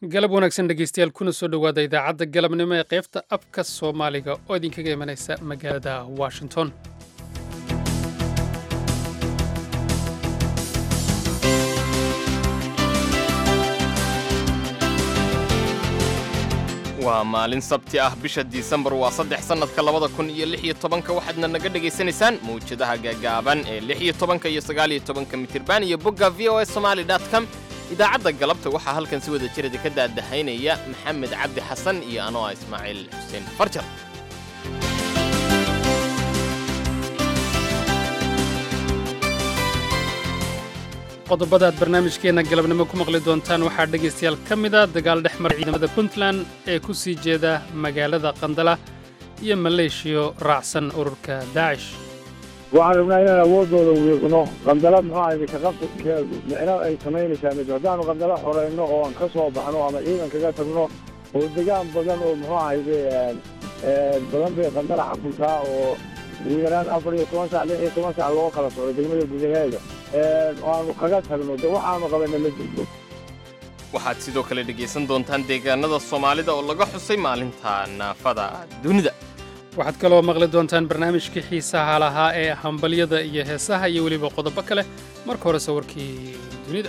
galab wanaagsan dhegaystayaal kuna soo dhowaada idaacadda galabnimo ee qaybta afka soomaaliga oo idinkaga imanaysa magaalada washington waa maalin sabti ah bisha disembar waa saddex sannadka labada kun iyo lix iyo tobanka waxaadna naga dhegaysanaysaan mawjadaha gaagaaban ee lix iyo tobanka iyo sagaal iyo tobanka mitirban iyo bogga v o s somali dot com idaacadda galabta waxaa halkan si wada jirada ka daadahaynaya maxamed cabdi xasan iyo anoo ah ismaaciil xuseen farjar qodobada aad barnaamijkeenna galabnimo ku maqli doontaan waxaa dhegaystayaal ka mida dagaal dhex mara ciidamada puntland ee ku sii jeeda magaalada qandala iyo maleeshiyo raacsan ururka daacish waxaan rabnaa inaan awoodooda wiiqno qandala muxuu ahay kaqabkeedu micno ay samaynaysaa mid haddaanu qandala xorayno oo aan ka soo baxno ama ciidan kaga tagno oo degaan badan oo muxuu ahayde badan bay qandala xakuntaa oo ugu yaraan afar iyo toban sac lix iyo toban sac loo kala socdo degmada gudaheeda oo aanu kaga tagno de waxaanu qabanna ma jirto waxaad sidoo kale dhegaysan doontaan deegaanada soomaalida oo laga xusay maalinta naafada dunida waxaad kaloo maqli doontaan barnaamijkii xiisaha lahaa ee hambalyada iyo heesaha iyo weliba qodobo kale marka hore sawirkii dunida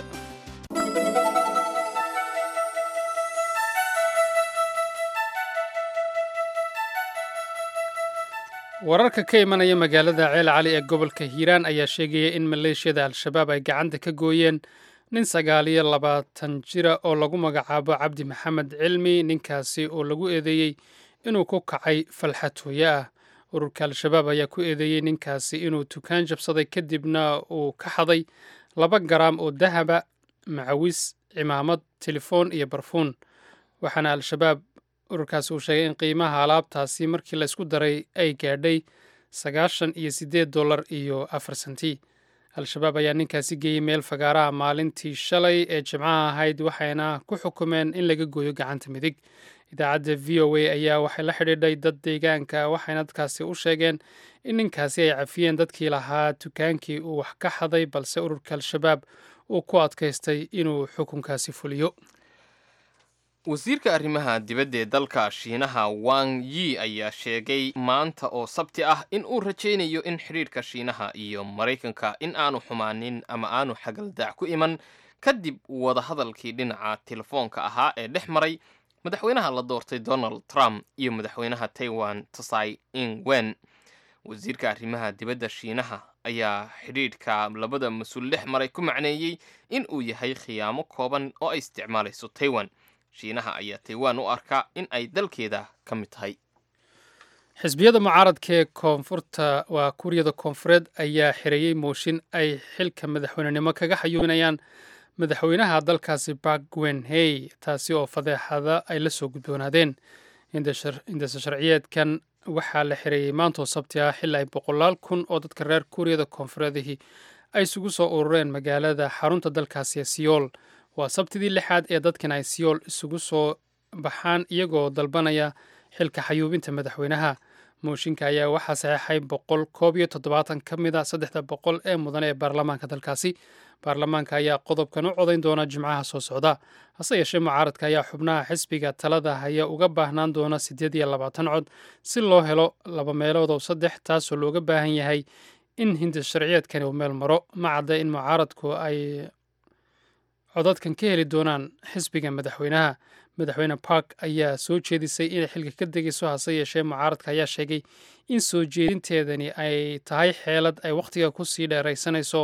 wararka ka imanaya magaalada ceel cali ee gobolka hiiraan ayaa sheegaya in maleeshiyada al-shabaab ay gacanta ka gooyeen nin sagaal iyo labaatan jira oo lagu magacaabo cabdi maxamed cilmi ninkaasi oo lagu eedeeyey inuu ku kacay falxatooye ah ururka al-shabaab ayaa ku eedeeyey ninkaasi inuu tukaan jabsaday kadibna uu ka xaday laba garaam oo dahaba macawis cimaamad telefoon iyo barfuun waxaana al-shabaab ururkaasi uu sheegay in qiimaha alaabtaasi markii laysku daray ay gaadhay sagaashan iyo siddeed dollar iyo afar senti al-shabaab ayaa ninkaasi geeyey meel fagaaraha maalintii shalay ee jimcaha ahayd waxayna ku xukumeen in laga gooyo gacanta midig idaacadda v o a ayaa waxay la xidhiidhay dad deegaanka waxayna dadkaasi u sheegeen in ninkaasi ay cafiyeen dadkii lahaa dukaankii uu wax ka xaday balse ururka al-shabaab uu ku adkaystay inuu xukunkaasi fuliyo wasiirka arrimaha dibadda ee dalka shiinaha wang yi ayaa sheegay maanta oo sabti ah in uu rajaynayo in xidhiidhka shiinaha iyo maraykanka in aanu xumaanin ama aanu xagaldaac ku iman kadib wadahadalkii dhinaca telefoonka ahaa ee dhex maray madaxweynaha la doortay donald trump iyo madaxweynaha taiwan tsai ing wen wasiirka arrimaha dibadda shiinaha ayaa xidhiidhka labada mas-uul dhex maray ku macneeyey in uu yahay khiyaamo kooban oo ay isticmaalayso taiwan shiinaha ayaa taiwan u arkaa in ay dalkeeda ka mid tahay xisbiyada mucaaradka ee koonfurta waa kuuriyada koonfureed ayaa xireeyey mooshin ay xilka madaxweynenimo kaga xayuuminayaan madaxweynaha dalkaasi bark gwenhey taasi oo fadeexada ay la soo gudboonaadeen indasa sharciyeedkan waxaa la xireeyey maantoo sabti ah xili ay boqolaal kun oo dadka reer kuuriyada koonfureedihii ay isugu soo urureen magaalada xarunta dalkaasi ee siyool waa sabtidii lixaad ee dadkan ay siyool isugu soo baxaan iyagoo dalbanaya xilka xayuubinta madaxweynaha mooshinka ayaa waxaa saxeexay boqol koob iyo toddobaatan ka mid a saddexda boqol ee mudane ee baarlamaanka dalkaasi baarlamaanka ayaa qodobkan u codayn doona jimcaha soo socda hase yeeshee mucaaradka ayaa xubnaha xisbiga talada haya uga baahnaan doona siddeed iyo labaatan cod si loo helo laba meelood oo saddex taasoo looga baahan yahay in hindis sharciyeedkani uu meel maro ma cadda in mucaaradku ay codadkan ka heli doonaan xisbiga madaxweynaha madaxweyne bark ayaa soo jeedisay inay xilka ka degayso hase yeeshee mucaaradka ayaa sheegay in soo jeedinteedani ay tahay xeelad ay wakhtiga ku sii dheeraysanayso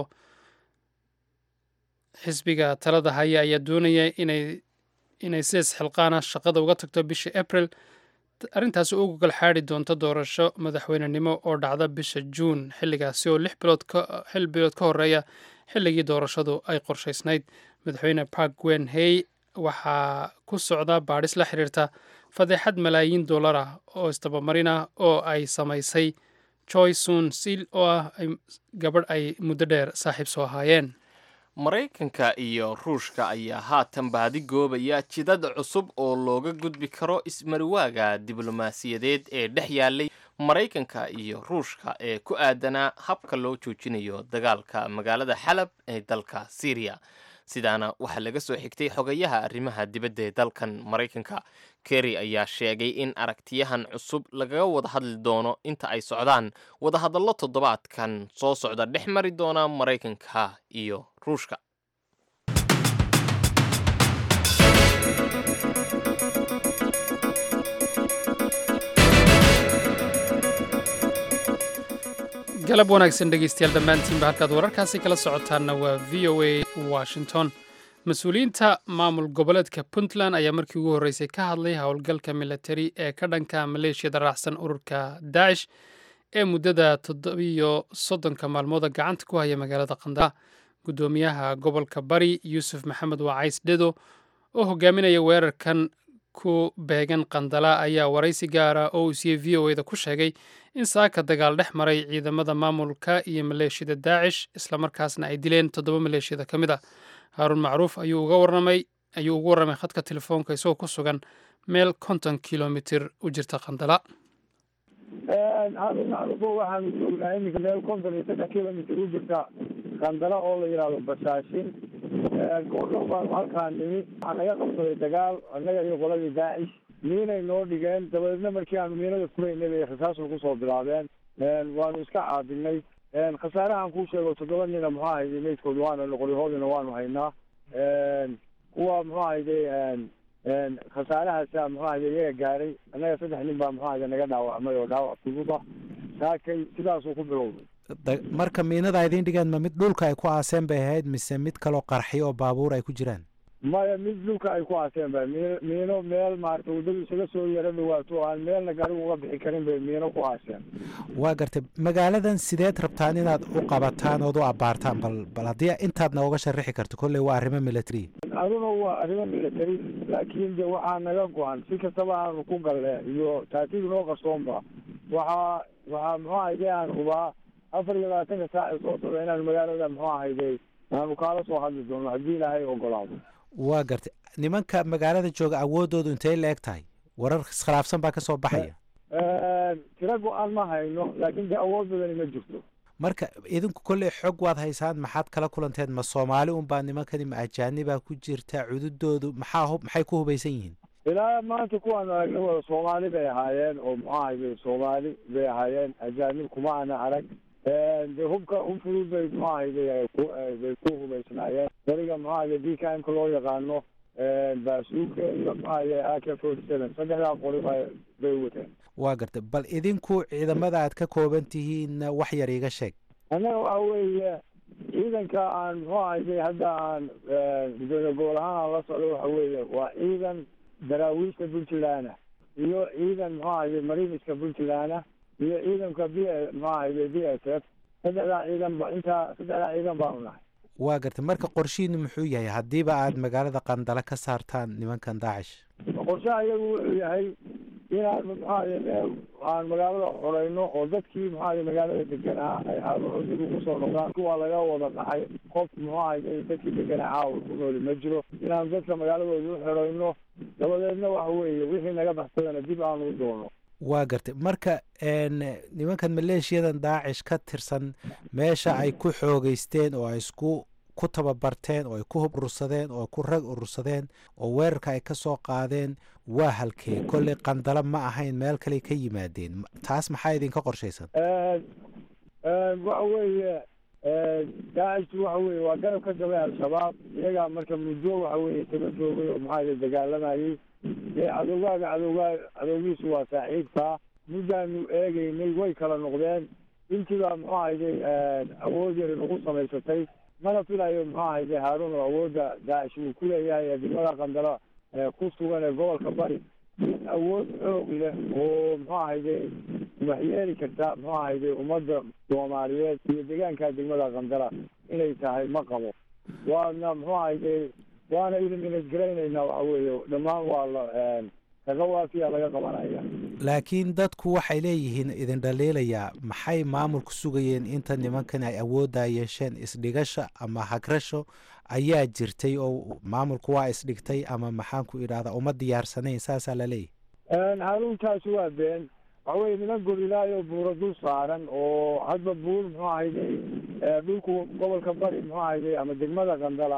xisbiga talada haya ayaa doonaya inay inay sidaas xilqaana shaqada uga tagto bishii abril arrintaasi u gogol xaadi doonto doorasho madaxweynenimo oo dhacda bisha juun xilligaasi oo lix bilood xil bilood ka horeeya xilligii doorashadu ay qorshaysnayd madaxweyne park gwen hey waxaa ku socda baadhis la xiriirta fadeexad malaayiin dollar ah oo isdabamarina oo ay samaysay joy sun sil oo ah gabadh ay muddo dheer saaxiib soo ahaayeen maraykanka iyo ruushka ayaa haatan baadi goobaya jidad cusub oo looga gudbi karo ismariwaaga diblomaasiyadeed ee dhex yaalay maraykanka iyo ruushka ee ku aadanaa habka loo joojinayo dagaalka magaalada xalab ee dalka syriya sidaana waxaa laga soo xigtay xogayaha arrimaha dibadda ee dalkan maraykanka kerry ayaa sheegay in aragtiyahan cusub lagaga wada hadli doono inta ay socdaan wadahadallo toddobaadkan soo socda dhex mari doona maraykanka iyo ruushka galab wanaagsan dhegaystayaal dhammaantiinba halkaad wararkaasi kala socotaanna waa v o a washington mas-uuliyiinta maamul goboleedka puntland ayaa markii ugu horreysay ka hadlay howlgalka militari ee ka dhanka maleeshiyada raacsan ururka daacish ee muddada toddobiyo soddonka maalmooda gacanta ku haya magaalada qandala guddoomiyaha gobolka bari yuusuf maxamed wacays dhedo oo hogaaminaya weerarkan ku beegan qandala ayaa waraysi gaara oo uu siiyey v o eda ku sheegay in saaka dagaal dhex maray ciidamada maamulka iyo maleeshiyada daacish islamarkaasna ay dileen toddoba maleeshiyada ka mid ah haaruun macruuf ayuu uga warramay ayuu ugu warramay khadka telefoonka isagoo ku sugan meel konton kilomitir u jirta qandala haaruun macruufo waxaanu joognaa iminka meel konton iyo saddex kilomitir u jirta qandala oo la yidhaahdo basaashin goordhow baanu halkaan nimi waxaa naga qabsaday dagaal annaga iyo qoladii daacish miinay noo dhigeen dabadeedna markii aanu miinada furaynay bay rasaasku kusoo bilaabeen waanu iska caabinay khasaarahan kuu sheego toddoba nina muxuu ahayday meydkood waana noqolyahoodina waanu haynaa kuwa muxuu ahayday khasaarahaasa muxuu ahayday iyaga gaaray annaga saddex nin baa muxuu ahayday naga dhaawacmay oo dhaawac fududa saakay sidaasuu ku bilowday marka miinada idiin dhigeen ma mid dhulka ay ku aaseen bay ahayd mise mid kaloo qarxiyo oo baabuur ay ku jiraan maya mid dhulka ay ku aaseen ba miino miino meel maarata waddadu isaga soo yaro dhawaato oo aan meelna gaarigu uga bixi karin bay miino ku aaseen waa gartay magaaladan sideed rabtaan inaad u qabataan ood u abbaartaan bal bal haddii intaad nooga sharixi karto kolley waa arrimo military aduna waa arrimo military laakiin de waxaa naga go-an si kastaba aanu ku galle iyo taatiig noo qarsoonba waxaa waxaa muxuu ahayday aan hubaa afar iyo labaatanka saac ee soo socda inaanu magaalada muxuu ahayday aanu kaala soo hadli doono haddii ilaahay ogolaado waa gartay nimanka magaalada jooga awooddoodu intay la eg tahay warar iskhilaafsan baa ka soo baxaya tiro go-aan ma hayno laakiin de awood badani ma jirto marka idinku kolley xog waad haysaan maxaad kala kulanteen ma soomaali unbaa nimankani ma ajaanibaa ku jirta cududoodu maxaa hub maxay ku hubaysan yihiin ilaa maanta kuwaanu aragna wada soomaali bay ahaayeen oo muxuu ahayday soomaali bay ahaayeen ajaanib kuma ana arag de hubka hub fudud bay muxuu ahayday bay ku hubaysnaayeen dariga muxuu ahayday d k m ka loo yaqaano baasuuka iyo muxuu ahayday a k forty seven saddexdaa qori bay wateen waa gartay bal idinku ciidamada aad ka kooban tihiin wax yar iiga sheeg annaga waxa weeye ciidanka aan muxuu ahayday hadda aan gudoomiye gobol ahaan aan la socdo waxa weeye waa ciidan daraawiishta puntlandna iyo ciidan muxuu ahayday mariiniska puntlandna iyo ciidanka b muxuu ahayday b s f saddexdaa ciidan ba intaa saddexdaa ciidan baanu nahay waa gartay marka qorshihiinu muxuu yahay haddiiba aad magaalada qandala ka saartaan nimankan daacish qorshaha iyagu wuxuu yahay inaan muxuaha aan magaalada xoreyno oo dadkii muxuaha magaalada deganaa ay caawaxudigu kusoo noqdaan kuwa laga wada dhacay qof muxuu ahay dadkii deganaa caawa ku nooli ma jiro inaan dadka magaaladooda u xoreyno dabadeedna waxa weeye wixii naga baxsadana dib aanu u doono waa gartay marka nimankan maleeshiyadan daacish ka tirsan meesha ay ku xoogeysteen oo ay isku ku tababarteen oo ay ku hub urursadeen oo ku rag urursadeen oo weerarka ay ka soo qaadeen waa halkee kolley qandalo ma ahayn meel kale ka yimaadeen taas maxaa idinka qorshaysan waxa weeye daacishtu waxa weye waa garab ka dambe al-shabaab iyagaa marka muddo waxa weye isaga joogay oo maxaa dagaalamayay dee cadowgaaga cadowgaa cadowgiisu waa saaxiibkaa muddaanu eegeynay way kala noqdeen intiibaa muxuu ahayday awood yari nagu samaysatay mana filayo muxuu ahayday haaruun oo awoodda daacish uu ku leeyahay ee degmada qandalo ku sugan ee gobolka bari awood xoog leh oo muxuu ahayday waxyeeli karta muxuu ahayday ummadda soomaaliyeed iyo deegaanka degmada qandala inay tahay ma qabo waana muxuu ahayday waana idin inadgaraynaynaa waxa weeye dhammaan waa la kaga waafiya laga qabanaya laakiin dadku waxay leeyihiin idin dhaliilayaa maxay maamulku sugayeen inta nimankan ay awooddaa yeesheen isdhigasha ama hagrasho ayaa jirtay oo maamulku waa isdhigtay ama maxaan ku idhahdaa uma diyaarsanayn saasaa la leeyahy haruuntaasi waa been waxa weye niman gorilaayo buuro dul saaran oo hadba buur muxuu ahayday dhulku gobolka bari muxuu ahayday ama degmada qandala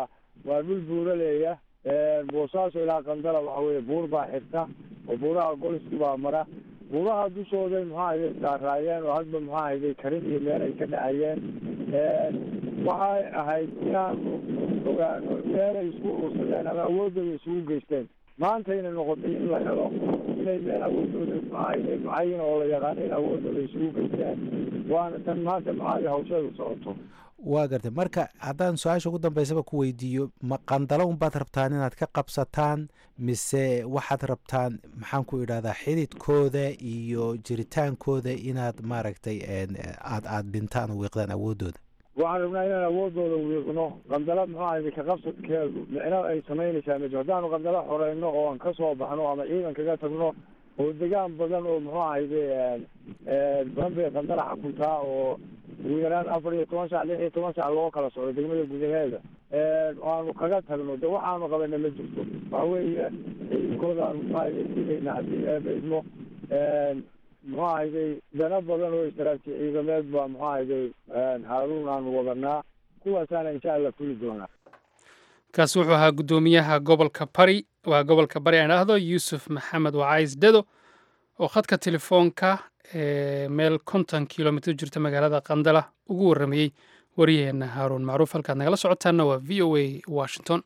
waa dhul buuraleeya boosaaso ilaa qandala waxa weeye buur baa xirta oo buuraha goliski baa mara buuraha dushooday maxaa hayday saaraayeen oo hadba maxaa hayday karin iyo meel ay ka dhacayeen waxay ahayd inaanu ogaano meelay isku ursadeen ama awoodooda isugu geysteen maantayna noqotay in la helo inay meel awoodooda maxaahayday mucayin oo la yaqaano in awoodooda isugu geysteen waana tan maanta maxaa hawsheedu socoto waa gartay marka haddaan su-aasha ugu dambeysaba ku weydiiyo ma qandalo unbaad rabtaan inaad ka qabsataan mise waxaad rabtaan maxaan ku idhahdaa xididkooda iyo jiritaankooda inaad maaragtay aad aad dhintaan oo wiiqdaan awoodooda waxaan rabnaa inaan awoodooda wiiqno qandala muxuu ahay ka qabsadkeedu micno ay samaynaysaa mid haddaanu qandala xoreyno oo aan kasoo baxno ama ciidan kaga tagno oo degaan badan oo muxuu ahayde badan bay qandala xakuntaa oo ugu yaraan afar iyo toban sac lix iyo toban sac loo kala socdo degmada gudaheeda aanu kaga tagno de waxaanu qabana ma jirto waxa weeye ciidankooda aanu muxuahayde haddii eebaidmo muxuu ahayday dana badan oo istaraati ciidameed baa muxuu ahayday haaruun aanu wadanaa kuwaasaana insha allah fuli doonaa kaasi wuxuu ahaa guddoomiyaha gobolka bari waa gobolka bari aan idhaahdo yuusuf maxamed wacays dedo oo khadka telefoonka ee meel konton kilomitr jirta magaalada qandala ugu warramayey waryaheena haaruun macruuf halkaad nagala socotaanna waa v o a washington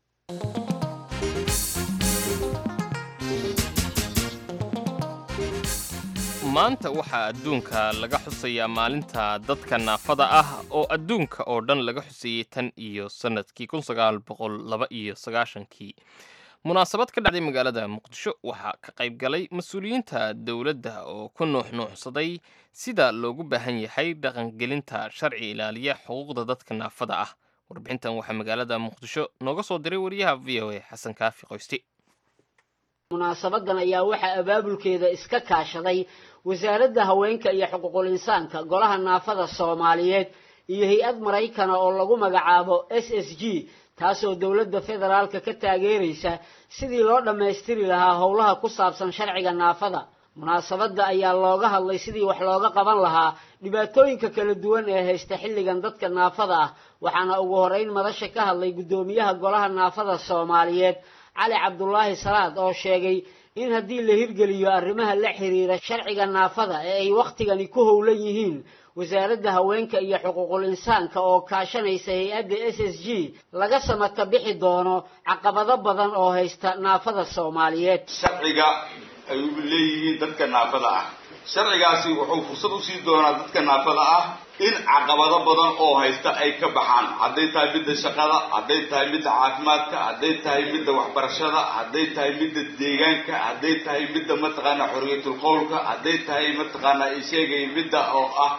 maanta waxaa adduunka laga xusayaa maalinta dadka naafada ah oo adduunka oo dhan laga xuseeyey tan iyo sannadkii kun sagaal boqol laba iyo sagaashankii munaasabad ka dhacday magaalada muqdisho waxaa ka qayb galay mas-uuliyiinta dowladda oo ku nuuxnuuxsaday sida loogu baahan yahay dhaqangelinta sharci ilaaliya xuquuqda dadka naafada ah warbixintan waxaa magaalada muqdisho nooga soo diray wariyaha v o a xasan kaafi qoysti munaasabadan ayaa waxaa abaabulkeeda iska kaashaday wasaaradda haweenka iyo xuquuqul insaanka golaha naafada soomaaliyeed iyo hay-ad maraykana oo lagu magacaabo s s g taasoo dowladda federaalka ka taageeraysa sidii loo dhammaystiri lahaa howlaha ku saabsan sharciga naafada munaasabadda ayaa looga hadlay sidii wax looga qaban lahaa dhibaatooyinka kala duwan ee haysta xilligan dadka naafada ah waxaana ugu horeyn madasha ka hadlay guddoomiyaha golaha naafada soomaaliyeed cali cabdulaahi salaad oo sheegay in haddii la hirgeliyo arrimaha la xiriira sharciga naafada ee ay wakhtigani ku howlan yihiin wasaaradda haweenka iyo xuquuqul insaanka oo kaashanaysa hay-adda s s g laga samata bixi doono caqabado badan oo haysta naafada soomaaliyeed sharciga ay u leeyihiin dadka naafada ah sharcigaasi wuxuu fursad usii doonaa dadka naafada ah in caqabado badan oo haysta ay ka baxaan hadday tahay midda shaqada hadday tahay midda caafimaadka hadday tahay midda waxbarashada hadday tahay midda deegaanka hadday tahay midda mataqaanaa xorriyatul qowlka hadday tahay mataqaanaa isheegay midda oo ah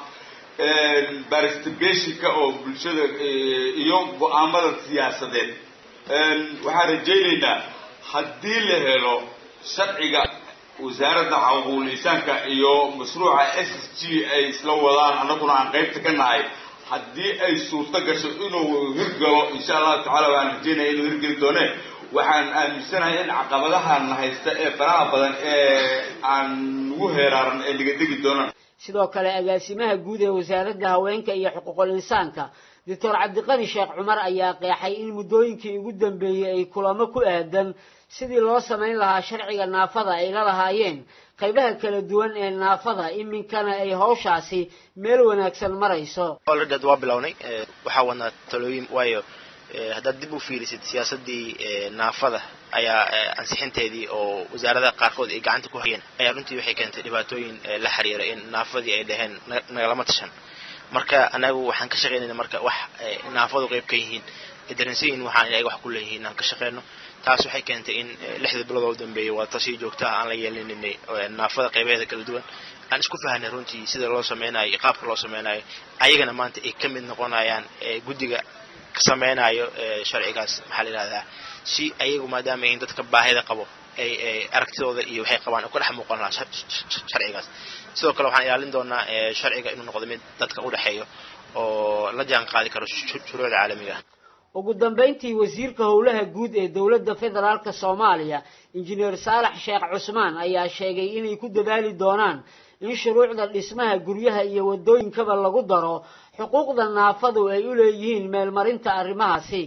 barstibationka oo bulshada iyo go-aamada siyaasadeed waxaan rajaynaynaa haddii la helo sharciga wasaaradda xuquuqul insaanka iyo mashruuca s s g ay isla wadaan annaguna aan qaybta ka nahay haddii ay suurto gasho inuu hirgalo insha allahu tacala waan rajaynaya inuu hirgeli doone waxaan aaminsanahay in caqabadahan haysta ee faraha badan ee aan ugu heeraaran ee nagadegi doonaan sidoo kale agaasimaha guud ee wasaaradda haweenka iyo xuquuqul insaanka doctor cabdiqani sheekh cumar ayaa qeexay in muddooyinkii ugu dambeeyey ay kulamo ku aadan sidii loo samayn lahaa sharciga naafada ay la lahaayeen qaybaha kala duwan ee naafada iminkana ay hawshaasi meel wanaagsan marayso olredad waa bilownay waxaa wadnaa talooyin waayo haddaad dib u fiirisid siyaasadii naafada ayaa ansixinteedii oo wasaaradaha qaarkood ay gacanta ku hayeen ayaa runtii waxay keentay dhibaatooyin la xiriira in naafadii ay dhaheen nagalama tashan marka anagu waxaan ka shaqaynayna marka wax naafadu qayb ka yihiin daransayin waxaan inay wax ku leeyihiin inaan ka shaqeyno taas waxay keentay in lixda bilood oo dambeeyay waa tasii joogta ah aan la yeelaninay naafada qaybaheeda kala duwan aan isku fahanay runtii sida loo sameynayo iyo qaabka loo sameynayo ayagana maanta ay ka mid noqonayaan guddiga ka sameynayo sharcigaas maxaa la yidhahdaa si ayagu maadaama yihiin dadka baahida qabo ay aragtidooda iyo waxay qabaan ka dhex muuqan lahaa sharcigaas sidoo kale waxaan ilaalin doonaa sharciga inuu noqdo mid dadka u dhexeeyo oo la jaan qaadi karo shuruucda caalamiga ugu dambayntii wasiirka howlaha guud ee dowladda federaalka soomaaliya injineer saalax sheekh cusmaan ayaa sheegay inay ku dadaali doonaan in shuruucda dhismaha guryaha iyo waddooyinkaba lagu daro xuquuqda naafadu ay u leeyihiin meelmarinta arrimahaasi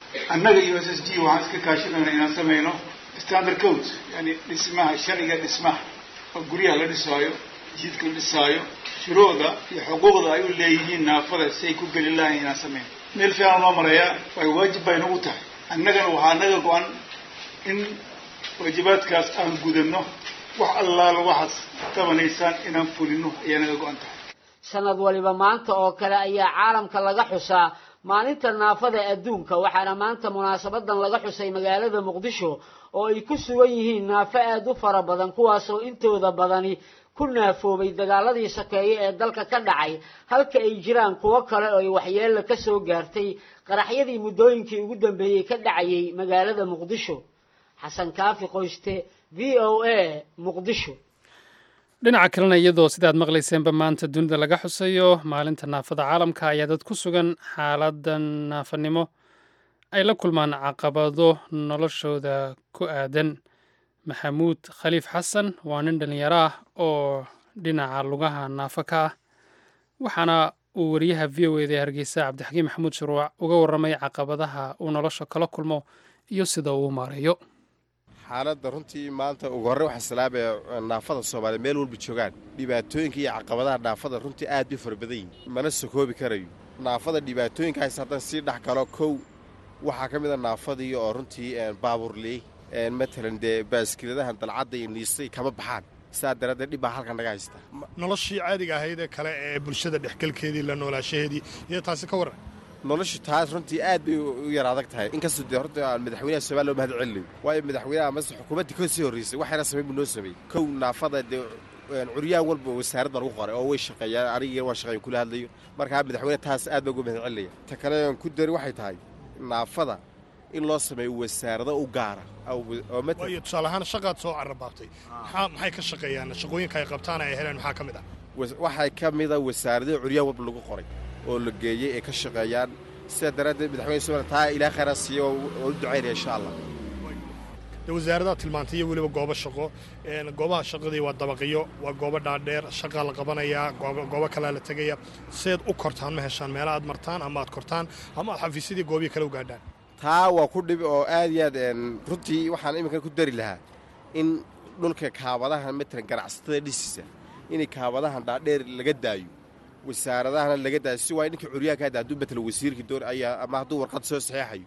annaga iyo s s g waxaan iska kaashanayna inaan samayno standard code yani dhismaha sharciga dhismaha oo guryaha la dhisaayo jidka la dhisaayo shuruucda iyo xuquuqda ay u leeyihiin naafada si ay ku geli lahayn inaan samayno meel fiican loo marayaa way waajib bay nagu tahay annagana waxaa naga go-an in waajibaadkaas aan gudano wax allaala waxaad qabanaysaan inaan fulino ayaa naga go-an tahay sanad waliba maanta oo kale ayaa caalamka laga xusaa maalinta naafada adduunka waxaana maanta munaasabadan laga xusay magaalada muqdisho oo ay ku sugan yihiin naafo aada u fara badan kuwaasoo intooda badani ku naafoobay dagaaladii sokeeye ee dalka ka dhacay halka ay jiraan kuwo kale oo ay waxyeella ka soo gaartay qaraxyadii muddooyinkii ugu dambeeyey ka dhacayay magaalada muqdisho xasan kaafi qoyste v o a muqdisho dhinaca kalena iyadoo sidaad maqlayseenba maanta dunida laga xusayo maalinta naafada caalamka ayaa dad ku sugan xaaladda naafanimo ay la kulmaan caqabado noloshooda ku aadan maxamuud khaliif xasan waa nin dhallinyaro ah oo dhinaca lugaha naafo ka ah waxaana uu wariyaha v o eda ee hargeysa cabdixakiim maxamuud shuruuc uga warramay caqabadaha uu nolosha kala kulmo iyo sida uu maareeyo xaaladda runtii maanta ugu horre waxaa salaamaya naafada soomaaliya meel walba joogaan dhibaatooyinka iyo caqabadaha naafada runtii aad bay fara badan yihin mana sokoobi karayo naafada dhibaatooyinkaas haddaan sii dhex galo kow waxaa ka mid a naafadii oo runtii baabuurley matalan dee baaskiladahan dalcadda iyo niistay kama baxaan sidaa daraaddeed dhib baa halkan naga haystaa noloshii caadiga ahayd ee kale ee bulshada dhexgelkeedii la noolaashaheedii iyo taasi ka warran noloshu taas runtii aad bay u yar adag tahay inkastoo dee horta aan madaxweynaha somalia loo mahad celinayo waayo madaxweynaha mase xukuumaddii ka sii horraysay waxayna samayn buu noo sameeyey kow naafada dee curyaan walba wasaarad baa lagu qoray oo way shaqeeyaan anigii waa shaqeeyan kula hadlayo markaa madaxweyne taas aad baa ugu mahad celinaya ta kale aan ku dari waxay tahay naafada in loo sameeyo wasaarado u gaara waayo tusaale ahaan shaqaad soo carrabaabtay maxay ka shaqeeyaan shaqooyinka ay qabtaan ay heleen maxaa ka mid ah waxay ka mida wasaarado curyaan walba lagu qoray oo la geeyey ay ka shaqeeyaan sidaa daraaddeed madaxweyne somaliya taa ilaa khayraa siiya oo u ducaynaya insha allah de wasaaradaha tilmaantay iyo weliba goobo shaqo goobaha shaqadii waa dabaqiyo waa goobo dhaadheer shaqaa la qabanayaa goobo kalea la tegaya seed u kortaan ma heshaan meela aad martaan ama aad kortaan ama aad xafiisyadii goobihi kale u gaadhaan taa waa ku dhibi oo aad iyo aad runtii waxaan iminkan ku dari lahaa in dhulka kaabadahan matalan ganacsatada dhisiisa inay kaabadahan dhaadheer laga daayo wasaaradahana laga daayo si waay ninkii curyaanka hadda hadduu matalan wasiirkii door ayaa ama hadduu warqad soo saxeexayo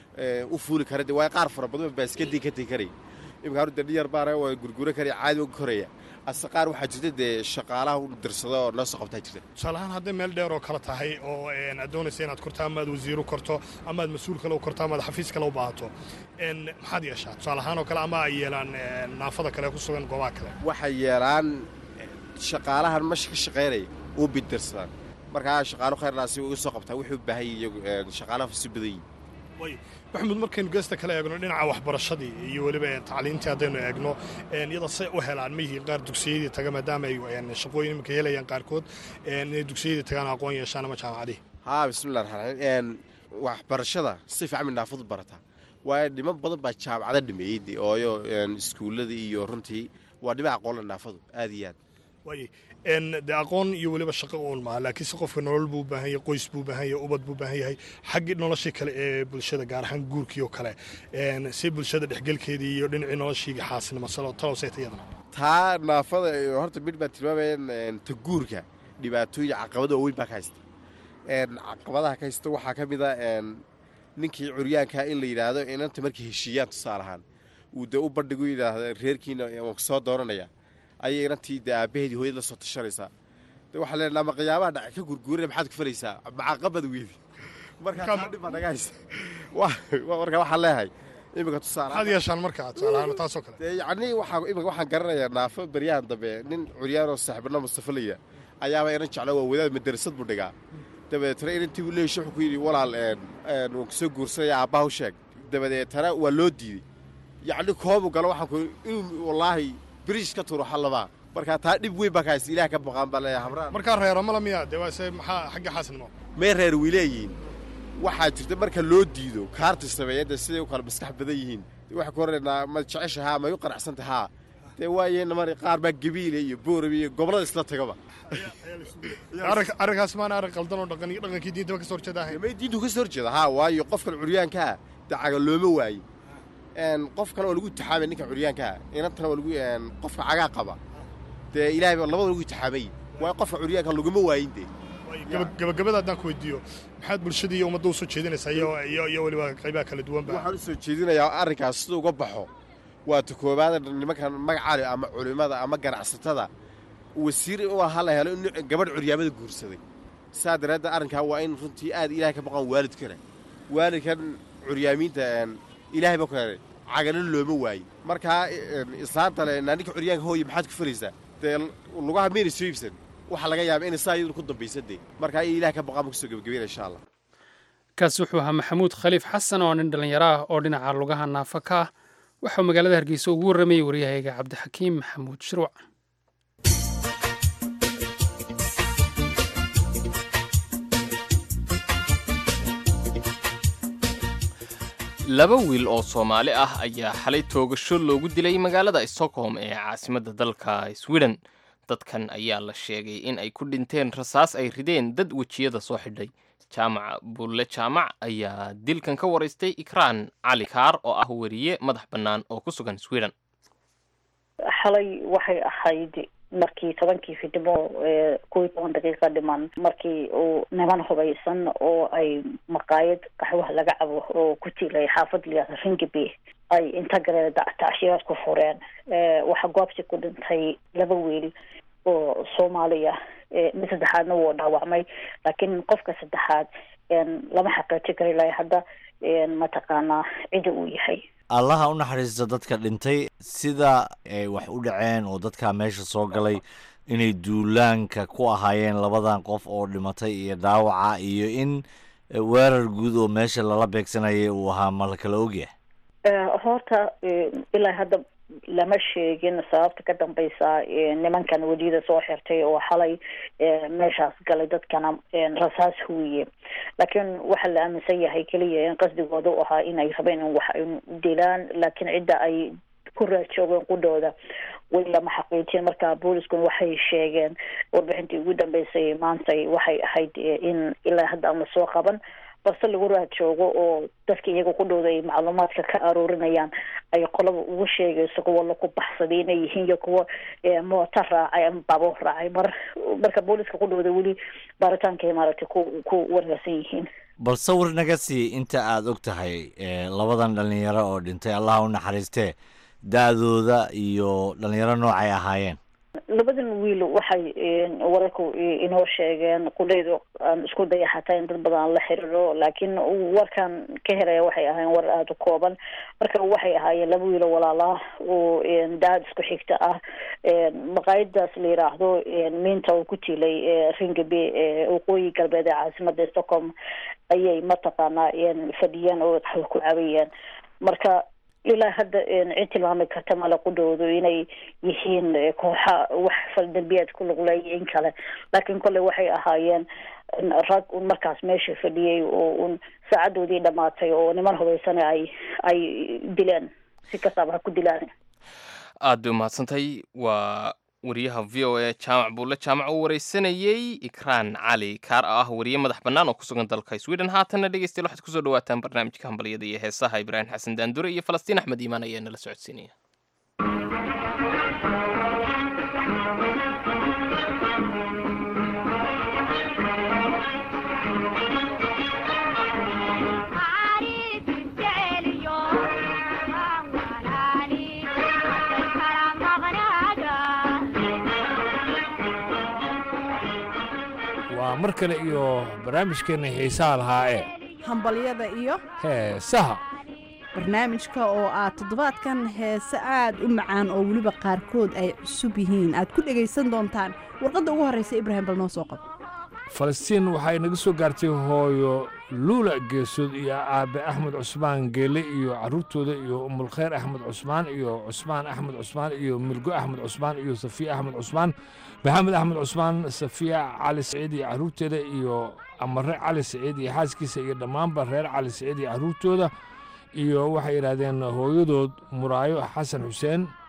u fuuli kara de waa qaar fara badan baaskadii ka tegi karaya iminka haru dee dhiyar baana waa gurgura karaya caadi uga koraya ase qaar waxaa jirta dee shaqaalaha u dirsado oo noo soo qabtaa jirta tusaale ahaan hadday meel dheer oo kale tahay oo aad doonaysa inaad korto ama aad wasiiru korto ama aad mas-uul kale u korto ama aad xafiis kale u baahato maxaad yeeshaa tusaale ahaan oo kale ama ay yeelaan naafada kale ku sugan goobaha kale waxay yeelaan shaqaalahan masha ka shaqaynaya u bidirsadaan markaa shaqaalo khayrnaasi uga soo qabtaa wuxuu u baahan yahay shaqaalaha si badan yihin maxamuud markaynu geesta kale eegno dhinaca waxbarashadii iyo weliba tacliintii haddaynu eegno iyada say u helaan mayihii qaar dugsiyadii taga maadaama ay shaqooyin iminka helayaan qaarkood inay dugsiyadii tagaan aqoon yeeshaan ama jaamacadihii haa bismillah raxmaan raxiim waxbarashada si fiican bay naafadu barataa waayo dhiman badan baa jaamacada dhameeyey ooyo iskuulladii iyo runtii waa dhinaca aqoonla naafadu aad iyo aad waay dee aqoon iyo weliba shaqo uun maaha laakiinse qofka nolol buu u baahan yahay qoys buu u baahan yahay ubad buu u baahan yahay xaggii noloshii kale ee bulshada gaar ahaan guurkii oo kale si bulshada dhexgelkeedii iyo dhinacii noloshii xaasnimo talowsayta iyadana taa naafada horta mid baa tilmaamayaan ta guurka dhibaatooyin caqabada oo weyn baa ka haysta caqabadaha ka haysta waxaa ka mid a ninkii curyaankaa in la yidhaahdo inanta markay heshiiyaan tusaale ahaan uu dee u bandhigu yidhaahda reerkiina waan soo dooranaya ayay inantii dee aabbaheedii hooyad la soo tashanaysaa de waxaa leenaha ama qiyaabaha dhaca ka gurguurana maxaad ku falaysaa macaqabad weedi markaa dhib baa naga haysta marka waxaan leeyahay iminka tusaale maxaad yeeshaan markaa tusaalahaan taasoo kale dee yacni waxaa iminka waxaan garanayaa naafo beryahan dambe nin curyaanoo saaxiibana mustafa layidha ayaaba inan jeclo waa wadaad madarasad buu dhigaa dabadeetana inantii buu leeyahy wuxuu ku yidhi walaal waan kusoo guursanaya aabbaha u sheeg dabadeetana waa loo diiday yacni koobu galo waxaan ku inuu wallaahi biriish ka turo xallabaa markaa taa dhib weyn baa ka haysta ilaah ka baqaan baa leeyahay habraan markaa reero mala miya dee waase maxaa xagga xaasnimo mee reer way leeyihiin waxaa jirta marka loo diido kaarta sameeyadda siday u kala maskax badan yihiin waxaa ku horanaynaa ma jecesha haa ma u qanacsanta haa dee waayeenna mar qaar baa gabiile iyo boorami iyo gobollada isla tagaba arrinkaas maana arrin qaldan oo dhaqankii diintaba ka soo horjeeda ahayn may diintu ka soo horjeeda haa waayo qofkan curyaankaa dee caga looma waayin qof kale oo lagu itixaamay ninka curyaankaa inantana oo lagu qofka cagaa qaba dee ilaahay baa labada lagu itixaamay waayo qofka curyaanka laguma waayin dee gabagabada haddaan ku weydiiyo maxaad bulshadii iyo ummadda u soo jeedinaysaa iyo iyo weliba qaybaha kala duwanba waxaan u soo jeedinayaa arrinkaas siduu uga baxo waa ta koowaada nimankan magacaali ama culimmada ama ganacsatada wasiir u ahaa la helo in gabadh curyaamada guursaday saa daraaddeed arrinkaa waa in runtii aad ilaahay ka baqaan waalidkana waalidkan curyaamiinta ilaahay ba keenay cagana looma waayin markaa islaanta le ninka curyaanka hooye maxaad ku falaysaa dee lugaha mayna soo iibsan waxaa laga yaaba inay saa iyaduna ku dambaysa dee markaa in ilahay ka baqaan ma kusoo gebagabayna insha allah kaasi wuxuu ahaa maxamuud khaliif xasan oo nin dhallinyaro ah oo dhinaca lugaha naafa ka ah waxauu magaalada hargeysa ugu warramayey waryahayga cabdixakiim maxamuud shirwac laba wiil oo soomaali ah ayaa xalay toogasho loogu dilay magaalada stockholm ee caasimadda dalka sweden dadkan ayaa la sheegay in ay ku dhinteen rasaas ay rideen dad wejiyada soo xidhay jaamac bulle jaamac ayaa dilkan ka waraystay ikraan cali kaar oo ah weriye madax bannaan oo ku sugan sweden xalay waxay ahayd markii tobankii fidnimo kow iyo toban daqiiqa dhiman markii uu niman hubaysan oo ay maqaayad qaxwaha laga cabo oo ku tilay xaafad liyaada ringaby ay inta galee tacshiiraad ku fureen waxaa goobsi ku dhintay laba wiil oo soomaaliya mid saddexaadna wuu dhaawacmay laakiin qofka saddexaad lama xaqiijin kara ilaa hadda mataqaanaa cida uu yahay allaha u naxariista dadka dhintay sida ay wax u dhaceen oo dadkaa meesha soo galay inay duulaanka ku ahaayeen labadan qof oo dhimatay iyo dhaawaca iyo in weerar guud oo meesha lala beegsanayay uu ahaa ma la kala ogyahay horta ilaa hadda lama sheegin sababta ka dambeysa nimankan weliyada soo xirtay oo xalay meeshaas galay dadkana rasaas huwiye laakiin waxaa la aaminsan yahay keliya in qasdigooda u ahaa inay rabeen in wax ay dilaan laakiin cidda ay ku raajoogeen qudhooda weli lama xaqiijin marka booliskuna waxay sheegeen warbixintii ugu dambeysay maantay waxay ahayd in ilaa hadda aan lasoo qaban balse lagu raad joogo oo dadka iyaga ku dhowda ay macluumaadka ka aroorinayaan ay qolaba ugu sheegayso kuwa laku baxsaday inay yihiin iyo kuwa mooto raacay ama baabuur raacay mar marka booliska ku dhowda weli baaritaankay maaragtay ku ku wargasan yihiin bal sawir naga sii inta aada og tahay labadan dhalinyaro oo dhintay allaha u naxariistee da-dooda iyo dhalinyaro noocay ahaayeen labadan wiil waxay wararku inoo sheegeen qudhaydu aan isku daya xataa in dad badan aan la xiriiro laakiin warkan ka helaya waxay ahaayeen war aada u kooban marka waxay ahaayeen laba wiilo walaalaah oo daad isku xigta ah maqaayadaas la yiraahdo miinta oo ku tilay ringaby waqooyi galbeed ee caasimada stockholm ayay mataqaanaa fadhiyeen oo ku cabayeen marka ilaa hadda cid tilmaami karta male qudhoodu inay yihiin kooxa wax faldambiyeed ku luqleeya in kale laakiin kolley waxay ahaayeen rag un markaas meesha fadhiyey oo un saacadoodii dhamaatay oo niman hubaysana ay ay dileen si kastaaba ha ku dilaan aad bay umahadsantahay waa wariyaha v o a jaamac buulle jaamac uu wareysanayey ikraan cali kaar oo ah wariye madax bannaan oo ku sugan dalka sweden haatanna dhegeystayaal waxaad kusoo dhawaataan barnaamijka hambalyada iyo heesaha ibraahim xasan daandure iyo falastiin axmed iimaan ayaa nala socodsiinaya waa mar kale iyo barnaamijkeenna xiisaha lahaa ee hambalyada iyo heesaha barnaamijka oo aad toddobaadkan heese aad u macaan oo weliba qaarkood ay cusub yihiin aad ku dhegaysan doontaan warqadda ugu horreysa ibraahim bal noo soo qabo falastiin waxay naga soo gaartay hooyo luula geesood iyo aabe axmed cusmaan geele iyo carruurtooda iyo umulkhayr axmed cusmaan iyo cusmaan axmed cusmaan iyo milgo axmed cusmaan iyo safiya axmed cusmaan maxamed axmed cusmaan safiya cali saciid iyo carruurteeda iyo amare cali saciid iyo xaaskiisa iyo dhammaanba reer cali saciid iyo carruurtooda iyo waxay yidhaahdeen hooyadood muraayo xasan xuseen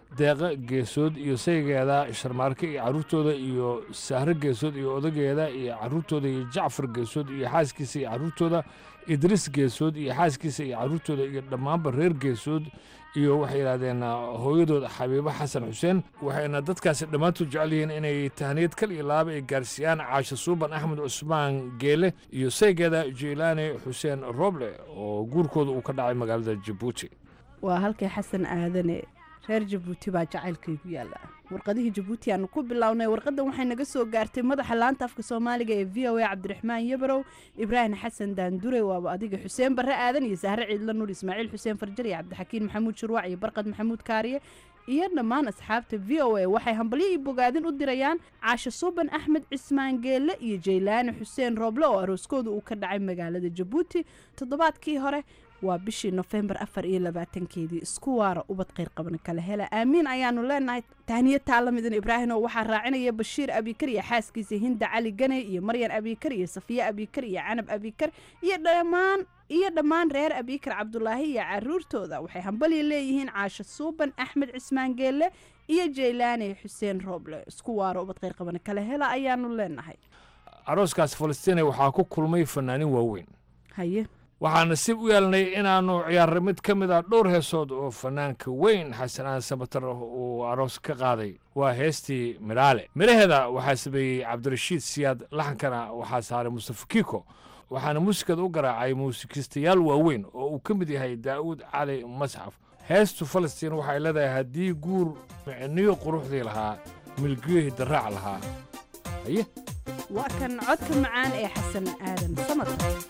deeqa geesood iyo saygeeda sharmaarke iyo carruurtooda iyo sahro geesood iyo odageeda iyo carruurtooda iyo jacfar geesood iyo xaaskiisa iyo carruurtooda idriis geesood iyo xaaskiisa iyo carruurtooda iyo dhammaanba reer geesood iyo waxay yidhahdeen hooyadooda xabiibo xasan xuseen waxayna dadkaasi dhammaantood jecel yihiin inay tahniyad kal iyo laaba ay gaarsiiyaan caasho suuban axmed cusmaan geele iyo saygeeda jeylaani xuseen roble oo guurkooda uu ka dhacay magaalada jabuuti waa halkay xasan aadane reer jabuuti baa jacaylkaygu yaalla warqadihii jabuuti aanu ku bilownay warqaddan waxay naga soo gaartay madaxa laanta afka soomaaliga ee v o a cabdiraxmaan yabarow ibraahim xasan daandure waaba adiga xuseen barre aadan iyo sahre ciidla nuur ismaaciil xuseen farjar iyo cabdixakiin maxamuud shurwac iyo barqad maxamuud kaariye iyo dhammaan asxaabta v o a waxay hambalyo iyo bogaadin u dirayaan caasho suuban axmed cismaan geelle iyo jaylaani xuseen rooble oo arooskooda uu ka dhacay magaalada jabuuti toddobaadkii hore waa bishii nofembar afar iyo labaatankeedii isku waara ubad kheyr qaban kala hela aamiin ayaanu leenahay tahniyad taalamidan ibraahim oo waxaa raacinaya bashiir abikar iyo xaaskiisa hinda cali ganey iyo maryan abikar iyo safiye abikar iyo canab abikar iyo dhammaan iyo dhammaan reer abikar cabdulaahi iyo caruurtooda waxay hambalya leeyihiin caasho suuban axmed cismaan geelle iyo jaylaani xuseen rooble isku waara ubad kheyr qaban kala hela ayaanu leenahay arooskaas falastiina waxaa ku kulmay fanaanin waaweyn haye waxaan nasiib u yeelnay inaannu ciyaarray mid ka mid ah dhowr heesood oo fanaanka weyn xasanaan sabatar uu aroos ka qaaday waa heestii midhaale midhaheeda waxaa sameeyey cabdirashiid siyaad laxankana waxaa saaray mustafa kiiko waxaana muusikada u garaacay muusikistayaal waaweyn oo uu ka mid yahay daa'uud cali masxaf heestu falastiin waxay leedahay haddii guur micniyo quruxdii lahaa milgiyohii daraac lahaa haye waa kan codka macaan ee xasan aadan samad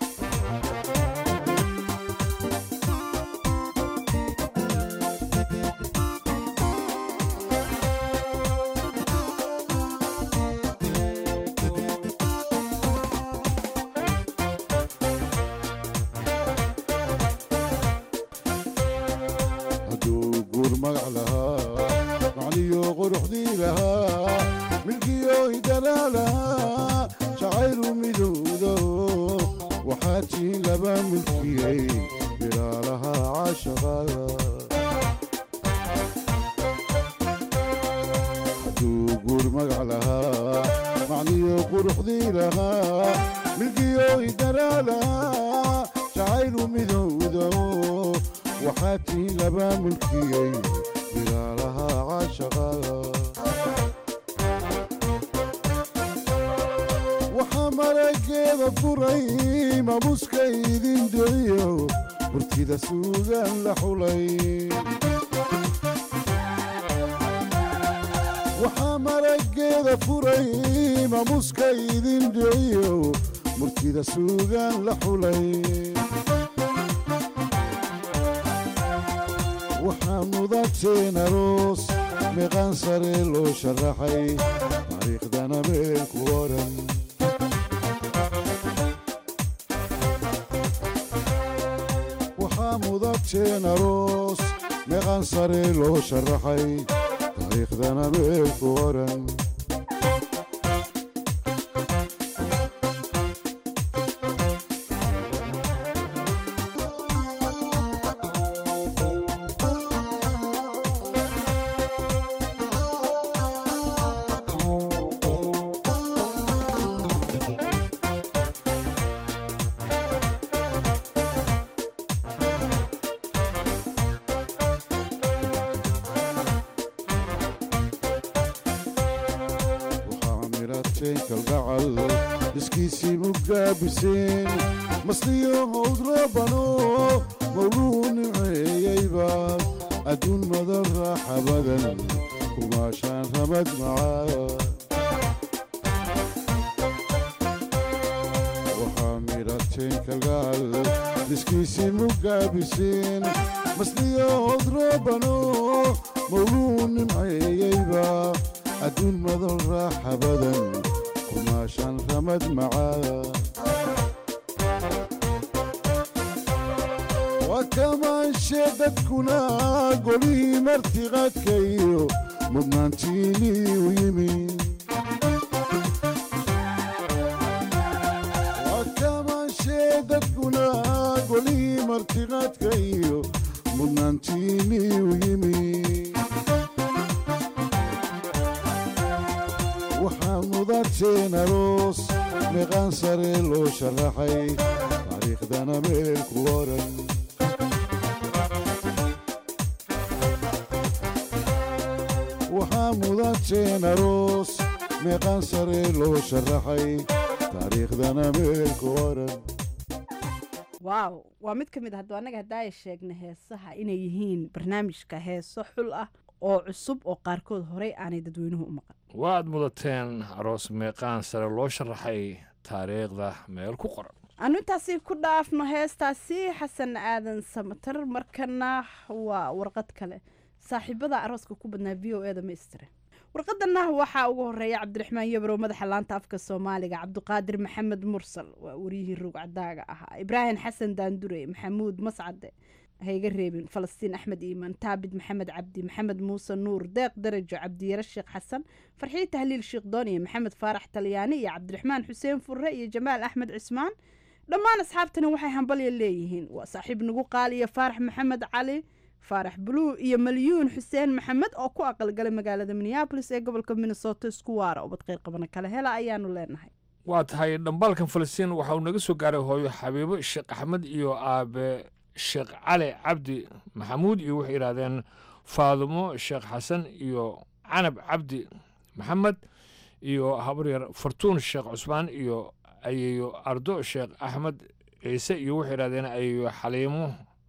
waxaa marageeda furay mamuska idin dhiciyo murtida suugaan la xulay waxaa mudateen aroos meeqaan sare loo sharaxay taariikhdana meel ku oran waxaa mudateen aroos meeqaan sare loo sharaxay taariikhdana meel ku oran iskiisii mugaabiseen masliyo howdrabano mawluu niceeyeyba adduun madan raaxa badan kumaashaan ramad macaa waxaa midhateen kalgaal iskiisii mugaabiseen masliyo howdrabano mawluu nimceeyeyba adduun madan raaxa badan kumaashaan ramad macaa waa kamaanshe dadkuna golihii martiqaadka iyo mudnaantiinii u yimi waa kamaanshe dadkuna golihii martiqaadka iyo mudnaantiinii u yimi mudabteen aroos meeqaan sare loo sharaxay taariikhdana meel ku oran waxaa mudateen aroos meeqaan sare loo sharaxay taariikhdana meel ku oran waaw waa mid ka mid ah hadduu annaga haddaaya sheegna heesaha inay yihiin barnaamijka heeso xul ah oo cusub oo qaarkood horey aanay dadweynuhu u maqan waad mudateen aroos meeqaan sare loo sharaxay taariikhda meel ku qoran anu intaasi ku dhaafno heestaasi xasan aadan samatar markana waa warqad kale saaxiibada arooska ku badnaa v o eda maistire warqadana waxaa ugu horeeya cabdiraxmaan yabrow madaxa laanta afka soomaaliga cabdiqaadir maxamed mursal waa wariyihii rugcadaaga ahaa ibraahim xasan daandure maxamuud mascade hayga reebin falastiin axmed iimaan taabid maxamed cabdi maxamed muuse nuur deeq darajo cabdiyare sheekh xasan farxiyo tahliil sheekh dooniye maxamed faarax talyaani iyo cabdiraxmaan xuseen furre iyo jamaal axmed cismaan dhammaan asxaabtani waxay hambalya leeyihiin waa saaxiib nagu qaaliya faarax maxamed cali faarax buluu iyo malyuun xuseen maxamed oo ku aqalgalay magaalada minneabolis ee gobolka minnesota isku waara ubad qeyr qabana kale hela ayaanu leenahay waa tahay dhambaalkan falastiin waxa uu naga soo gaaray hooyo xabiibo sheekh axmed iyo aabe sheekh cali cabdi maxamuud iyo waxay yidhahdeen faadumo sheekh xasan iyo canab cabdi maxamed iyo habaryar fartuun sheekh cusmaan iyo ayeeyo ardo sheekh axmed ciise iyo waxay yidhahdeen ayeeyo xaliimo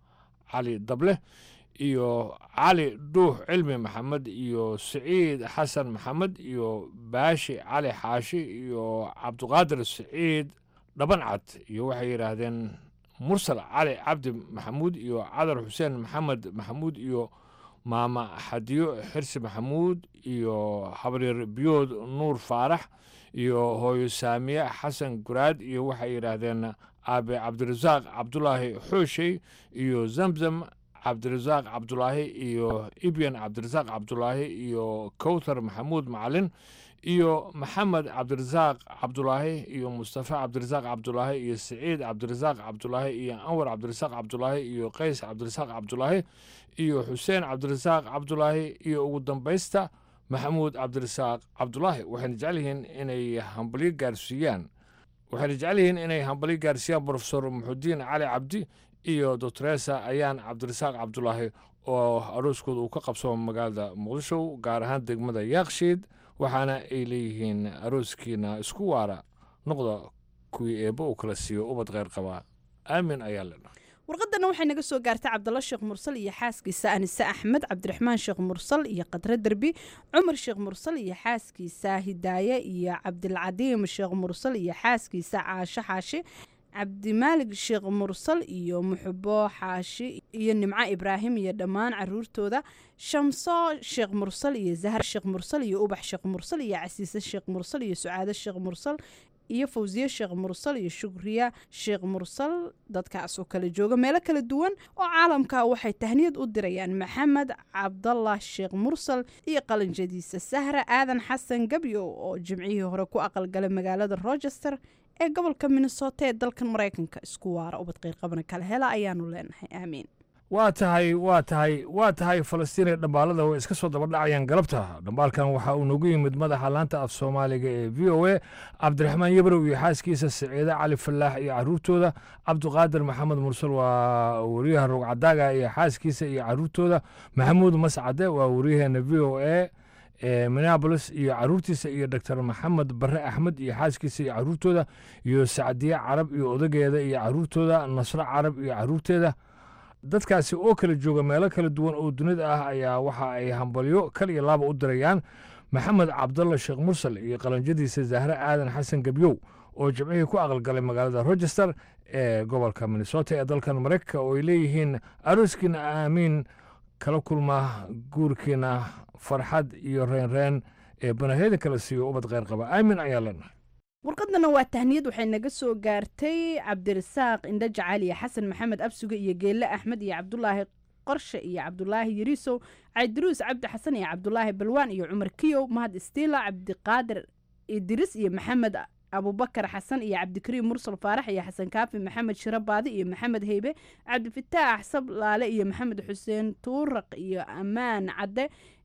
cali dable iyo cali dhuux cilmi maxamed iyo siciid xasan maxamed iyo baashi cali xaashi iyo cabdiqaadir siciid dhabancad iyo waxay yidhaahdeen mursal cali cabdi maxamuud iyo cadar xuseen maxamed maxamuud iyo maama xadiyo xirsi maxamuud iyo habaryar biyood nuur faarax iyo hooyo saamiye xasan guraad iyo waxay yidhaahdeen aabe cabdirasaaq cabdulaahi xooshey iyo zamzam cabdirasaaq cabdulaahi iyo ibyan cabdirasaaq cabdulaahi iyo kowthar maxamuud macalin iyo maxamed cabdirasaaq cabdulaahi iyo mustafa cabdirasaaq cabdulaahi iyo siciid cabdirasaaq cabdulaahi iyo anwar cabdirasaaq cabdulaahi iyo qays cabdirasaaq cabdulaahi iyo xuseen cabdirasaaq cabdulaahi iyo ugu dambaysta maxamuud cabdirasaaq cabdulaahi waxayna jecel yihiin inay hambalyo gaarsiiyaan waxayna jecel yihiin inay hambalyo gaarsiiyaan profesor muxudiin cali cabdi iyo doctoresa ayaan cabdirasaaq cabdulaahi oo arooskooda uu ka qabsamo magaalada muqdisho gaar ahaan degmada yaakshiid waxaana ay leeyihiin arooskiina isku waara noqda kuwii eebbo uu kala siiyo ubad kheyr qabaa aamin ayaa ledha warqadana waxay naga soo gaartay cabdalla sheekh mursal iyo xaaskiisa anise axmed cabdiraxmaan sheekh mursal iyo qadre derbi cumar sheekh mursal iyo xaaskiisa hidaaye iyo cabdilcadiim sheekh mursal iyo xaaskiisa caasho xaashi cabdimaalig sheekh mursal iyo muxubo xaashi iyo nimco ibraahim iyo dhammaan caruurtooda shamso sheekh mursal iyo zahar sheekh mursal iyo ubax sheekh mursal iyo casiise sheekh mursal iyo sucaado sheekh mursal iyo fawsiye sheekh mursal iyo shukriya sheekh mursal dadkaas oo kala jooga meelo kala duwan oo caalamka waxay tahniyad u dirayaan maxamed cabdallah sheekh mursal iyo qalanjadiisa sahra aadan xasan gabyo oo jimcihii hore ku aqalgalay magaalada rochester ee gobolka minnesota ee dalkan maraykanka isku waara ubad qeyrqabana kala hela ayaanu leenahay aamiin waa tahay waa tahay waa tahay falastiin ee dhambaalada way iska soo dabadhacayaan galabta dhambaalkan waxa uu nagu yimid madaxa laanta af soomaaliga ee v o a cabdiraxmaan yabrow iyo xaaskiisa siciide cali falaax iyo caruurtooda cabdiqaadir maxamed mursal waa wariyaha rogcadaaga iyo xaaskiisa iyo caruurtooda maxamuud mascade waa wariyaheena v o a ee minneabolis iyo caruurtiisa iyo doctor maxamed bare axmed iyo xaaskiisa iyo caruurtooda iyo sacdiye carab iyo odageeda iyo caruurtooda nasro carab iyo caruurteeda dadkaasi oo kala jooga meelo kala duwan oo dunida ah ayaa waxa ay hambalyo kal iyo laaba u dirayaan maxamed cabdalla sheekh mursal iyo qalanjadiisa zahre aadan xasan gebyow oo jimcihii ku aqalgalay magaalada rochester ee gobolka minnesota ee dalkan maraykanka oo ay leeyihiin arooskiina aamiin kala kulma guurkiina farxad iyo reenreen ee banahyada kala siiyo ubad kheyr qaba aamin ayaa leenahay warqadana waa tahniyad waxay naga soo gaartay cabdirasaaq indho jacaliya xasan maxamed absuge iyo geelle axmed iyo cabdulaahi qorshe iyo cabdulaahi yariisow caydiruus cabdi xasan iyo cabdulaahi balwaan iyo cumar kiyow mahad istiila cabdiqaadir idris iyo maxamed abubakar xasan iyo cabdikariim mursal faarax iyo xasan kaafi maxamed shiro baadi iyo maxamed heybe cabdifataax sablaale iyo maxamed xuseen tuuraq iyo ammaan cadde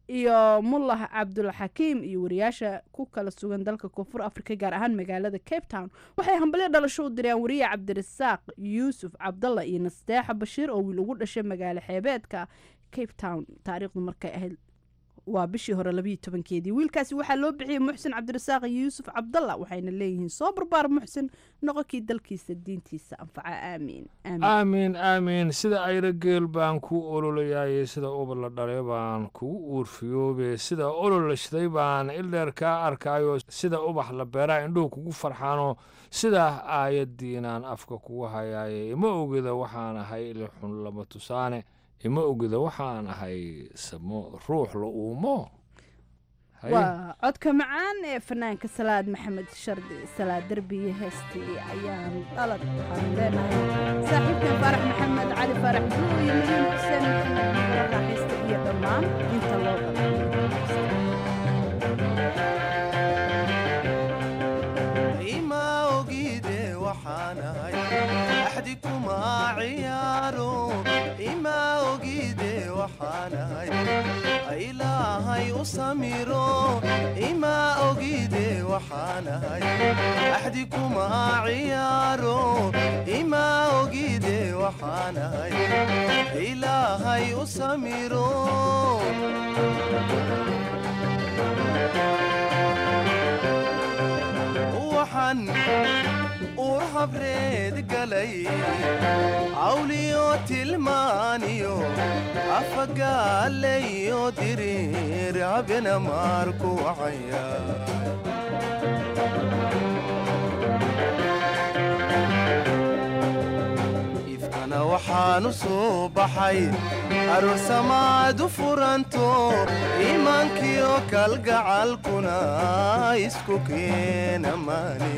iyo mullah cabdulxakiim iyo wariyaasha ku kala sugan dalka koonfur afrika gaar ahaan magaalada cape town waxay hambalyo dhalasho u direen wariye cabdirasaaq yuusuf cabdalla iyo nasteexa bashiir oo wiil ugu dhashay magaalo xeebeedka cape town taariikhdu markay ahayd waa bishii hore labayo tobankeedii wiilkaasi waxaa loo bixiyey muxsin cabdirasaaq iyo yuusuf cabdalla waxayna leeyihiin soo barbaar muxsin noqonkii dalkiisa diintiisa anfaca aamiin aamiin aamiin sida ayra geel baan kuu ololayaye sida ubad la dhalay baan kugu uurfiyoobe sida olol la shiday baan ildheer kaa arkaayo sida ubax la beeraa indhuhu kugu farxaano sidaa aayaddiinaan afka kugu hayaaye ima ogida waxaan ahay ilixun lama tusaane ima ogida waxaan ahay samo ruux la uumo waa codka macaan ee fanaanka salaad maxamed shardi salaad derbiye heestii ayaan dhalad waxaan leenahay saaxiibkan faarax maxamed cali faarax buu iyo mariin xuseen maxamed raaxaysta iyo dhammaan inta loo ima ogide waxaan ahay axdi kuma ciyaaro ima ogide waxaan ahay ilaahay u samiro ima ogide waxaan ahay axdi kuma ciyaaro ima ogide waxaan ahay ilaahay u samiro waxaan uur habreed galay cawliyo tilmaaniyo afagaalayo diriir habena maarku wacaya ifkana waxaan u soo baxay aroosamaadu furanto iimaankiyo kalgacalkuna isku keena maani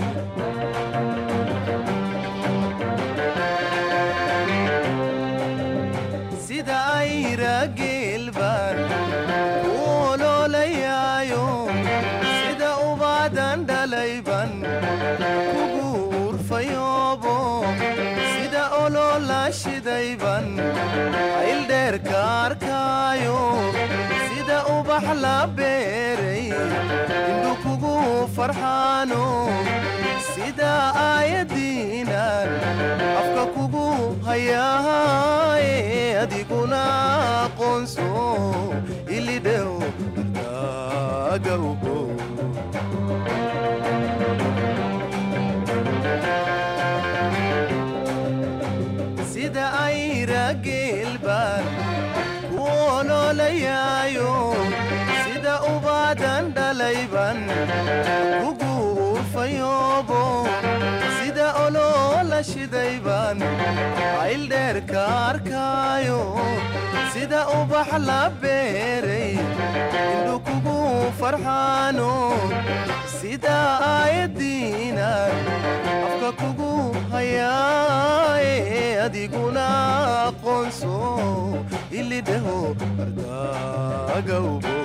sida ayra geelbaan ku oloolayaayo sida ubaadan dhalayban kugu urfayoobo sida oloola shidayban ayldheerka arkaayo sida ubax la beeray indhu kugu farxaano sida aayadiinan afka kugu hayaaye adiguna aqoonso ilidhew agawgo sida ayra geelbaan ku oloolayaayo sida ubaadan dhalayban kugu urfayoobo sida oloola shidayban ayldheerka arkaayo sida ubax la beeray indhu kugu farxaano sida aayadiinan afka kugu hayaaye adiguna aqoonso ilidhaho ardagawbo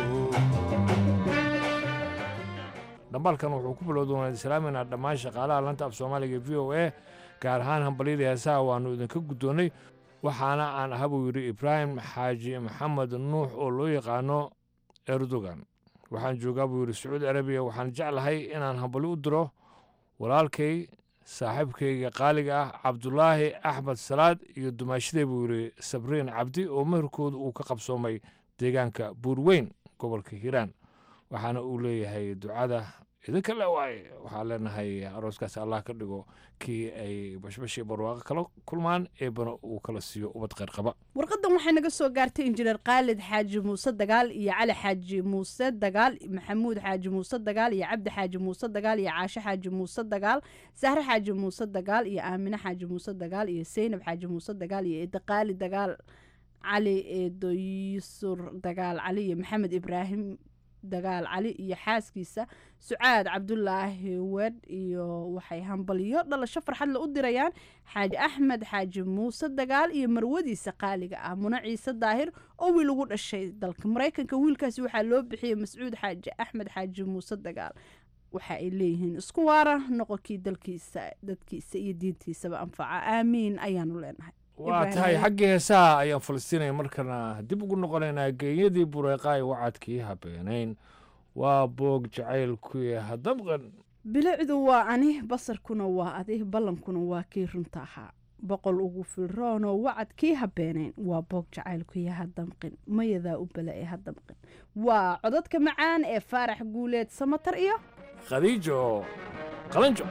dhambaalkan wuxuu ku bilowda waan islaaminaa dhammaan shaqaalaha lanta af soomaaliga v o a gaar ahaan hambalyada heesaha waannu idinka guddoonnay waxaana aan aha buu yidhi ibraahim xaaji maxamed nuux oo loo yaqaano erdogan waxaan joogaa buu yidhi sacuudi arabiya waxaan jeclahay inaan hambalyo u diro walaalkay saaxiibkayga qaaliga ah cabdulaahi axmed salaad iyo dumaashidee buu yidhi sabriin cabdi oo meherkooda uu ka qabsoomay deegaanka buurweyn gobolka hiiraan waxaana uu leeyahay ducada idinka le waaye waxaan leenahay arooskaas allah ka dhigo kii ay bashbashii barwaaqo kala kulmaan eebana uu kala siiyo ubad qayrqaba warqadan waxay naga soo gaartay injineer khaalid xaaji muuse dagaal iyo cali xaaji muuse dagaal maxamuud xaaji muuse dagaal iyo cabdi xaaji muuse dagaal iyo caashe xaaji muuse dagaal sahre xaaji muuse dagaal iyo aamine xaaji muuse dagaal iyo seynab xaaji muuse dagaal iyo eedaqaali dagaal cali eedoysur dagaal cali iyo maxamed ibraahim dagaal cali iyo xaaskiisa sucaad cabdulaahi wedh iyo waxay hambalyo dhalasho farxadle u dirayaan xaaji axmed xaaji muuse dagaal iyo marwadiisa qaaliga ah muna ciise daahir oo wiil ugu dhashay dalka maraykanka wiilkaasi waxaa loo bixiyey mascuud xaaji axmed xaaji muuse dagaal waxa ay leeyihiin isku waara noqonkii dalkiisa dadkiisa iyo diintiisaba anfaca aamiin ayaanu leenahay waa tahay xaggii heesaha ayaan falastiinaya markana dib ugu noqonaynaa geeyadii bureeqaay wacadkii habeenayn waa boog jacaylkuye hadamqan bilicdu waa ani basarkuna waa adi ballankuna waa kii runta ahaa boqol ugu filroonoo wacad kii habeenayn waa boog jacaylkuya hadamqin mayadaa u bala ee hadamqin waa codadka macaan ee faarax guuleed samatar iyo khadiijo qalanjo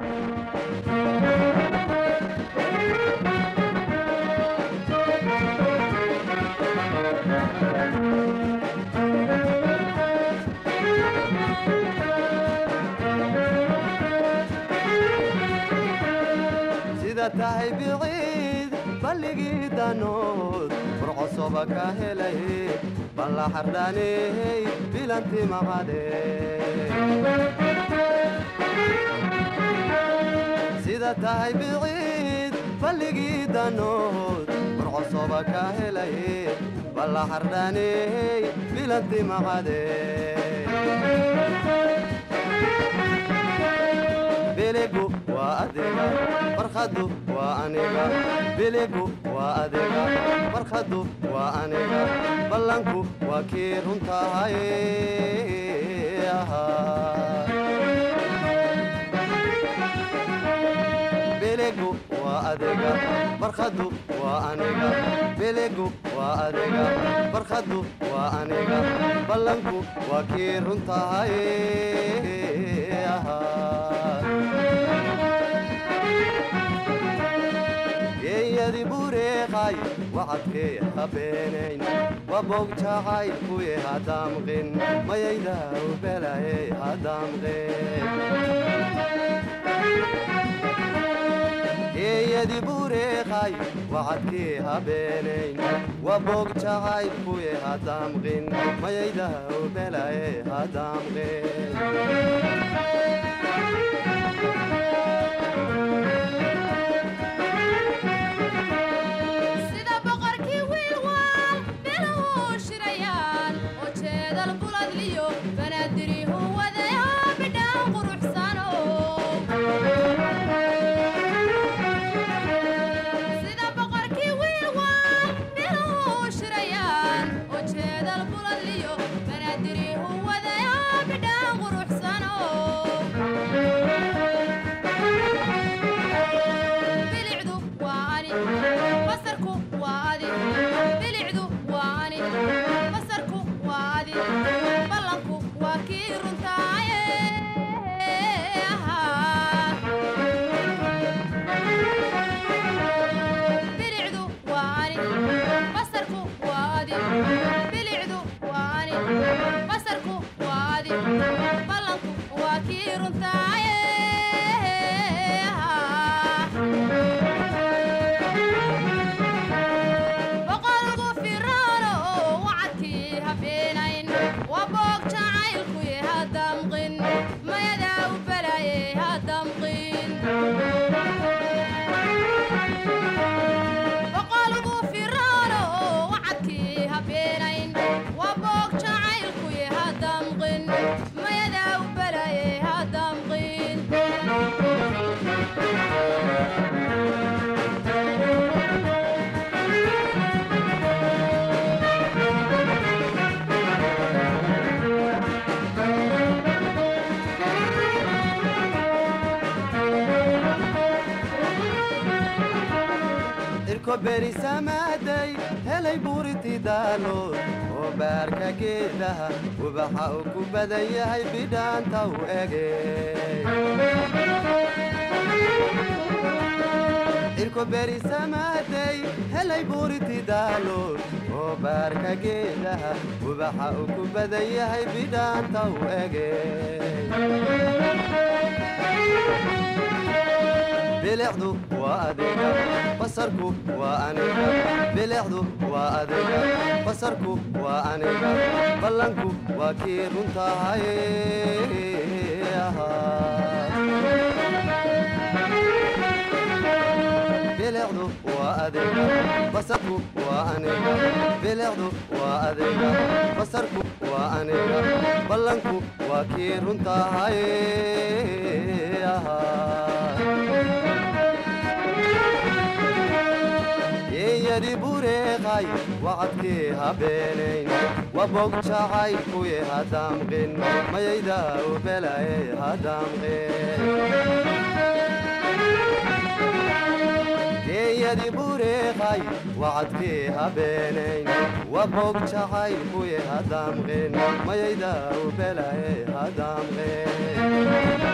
sida tahay biciid balligii danood furcosoba ka helay balla xardhaney bilanti maqade sida tahay biciid balligii danood furcosoba ka helay balla xardhaney bilanti maqade biligu waa adiga farkhadu waa aniga biligu waa adiga farkhadu waa aniga ballanku waa kii runtahay biligu waa adiga farkhadu waa aniga biligu waa adiga farkhadu waa aniga ballanku waa kii runtahay geeyadi bureeqay wacadkee habeenayn waboog jacay kuye hadamqin mayayda ubelaye hadamqin geeyadi bureeqay wacadkee habeenayn waboog jacay kuye hadamqin mayayda ubelaye hadamqin sida boqorkii wiilwaal biluhu shirayaan oo jeedal buladliyo banaadirihu wadaya bidhaan quruxsano sida boqorkii wiilwaal biluhu shirayaan oo jeedal buladliyo banaadirihu wadaya bidhaan quruxsano bilicdu waa ani basarku waa adi bilicdu waa ani basarku waa adi ballanku waa kii runtaaye bilicdu waa ani basarku waa adi bilicdu waa ani basarku waa adi ballanku waa kii runtaaye boqolgu firaano oo wacadkii habeenayn waa boog jacaylkuye hadamqin mayadaa u balaye hadamqin boqolgu firaano oo wacadkii habeenayn waa boog jacaylkuye hadamqin mayadaa u balaye hadamqin irko berisamaaday helay buuriti daalood oo baarka geedaha ubaxa uu ku badan yahay bidhaanta u ege irko berisamaaday helay buuriti daalood oo baarka geedaha ubaxa uu ku badan yahay bidhaanta u ege bilicdu waa adiga basarku waa aniga bilicdu waa adiga basarku waa aniga ballanku waa kii runtahay bilicdu waa adiga basarku waa aniga bilicdu waa adiga basarku waa aniga ballanku waa kii runtahay geeyadii bureeqay wacadkii habeenayn wabog jacaylkuye hadamqin mayayda ubelaye hadamqin geeyadii bureeqay wacadkii habeenayn wabog jacaylkuye hadamqin mayayda ubelaye hadamqin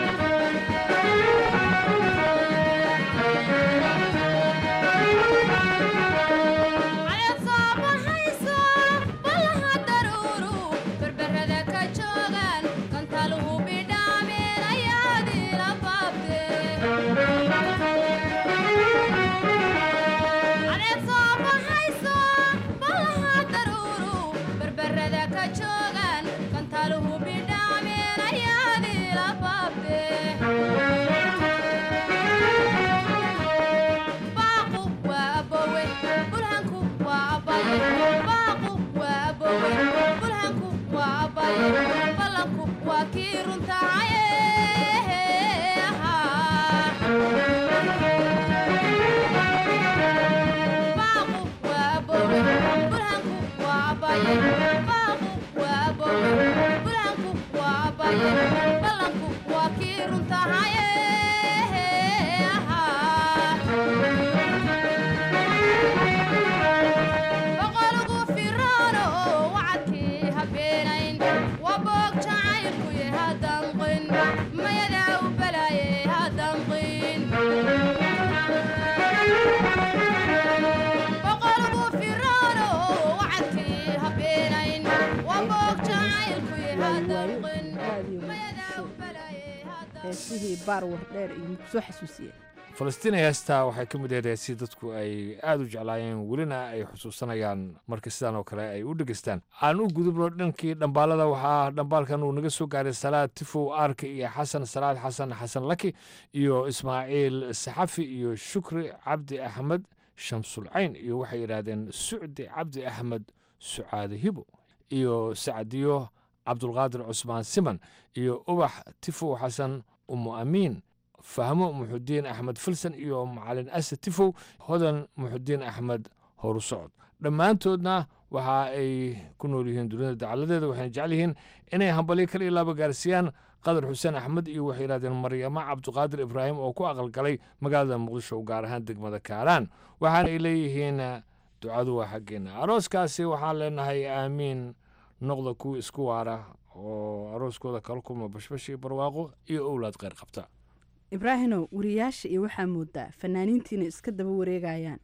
heesihii baarwar dheer iyo kusoo xasuusiye falastiin heestaa waxay ka mid ahayd heesii dadku ay aada u jeclaayeen welina ay xusuusanayaan marka sidaan oo kale ay u dhegeystaan aan u gudubno dhankii dhambaalada waxaa dhambaalkan uu naga soo gaaray salaad tifow aarka iyo xasan salaad xasan xasan laki iyo ismaaciil saxafi iyo shukri cabdi axmed shamsulcayn iyo waxay yidhaahdeen sucdi cabdi axmed sucaade hibo iyo sacdiyo cabdulqaadir cusmaan siman iyo ubax tifow xasan umu amiin fahmo muxudiin axmed filsan iyo macalin ase tifow hodan muxudiin axmed horusocod dhammaantoodna waxa ay ku nool yihiin dunida dacaladeeda waxayna jecel yihiin inay hambalyo kala ilaaba gaarsiiyaan qadar xuseen axmed iyo waxay yidhahdeen maryamo cabdiqaadir ibraahim oo ku aqalgalay magaalada muqdisho gaar ahaan degmada kaaraan waxaana ay leeyihiin ducadu waa xaggeena arooskaasi waxaan leenahay aamiin noqda kuwa isku waara oo arooskooda kala kulma bashbash iyo barwaaqo iyo owlaad kheyr qabta ibraahimow wariyaasha iyo waxaa moodaa fanaaniintiina iska daba wareegayaan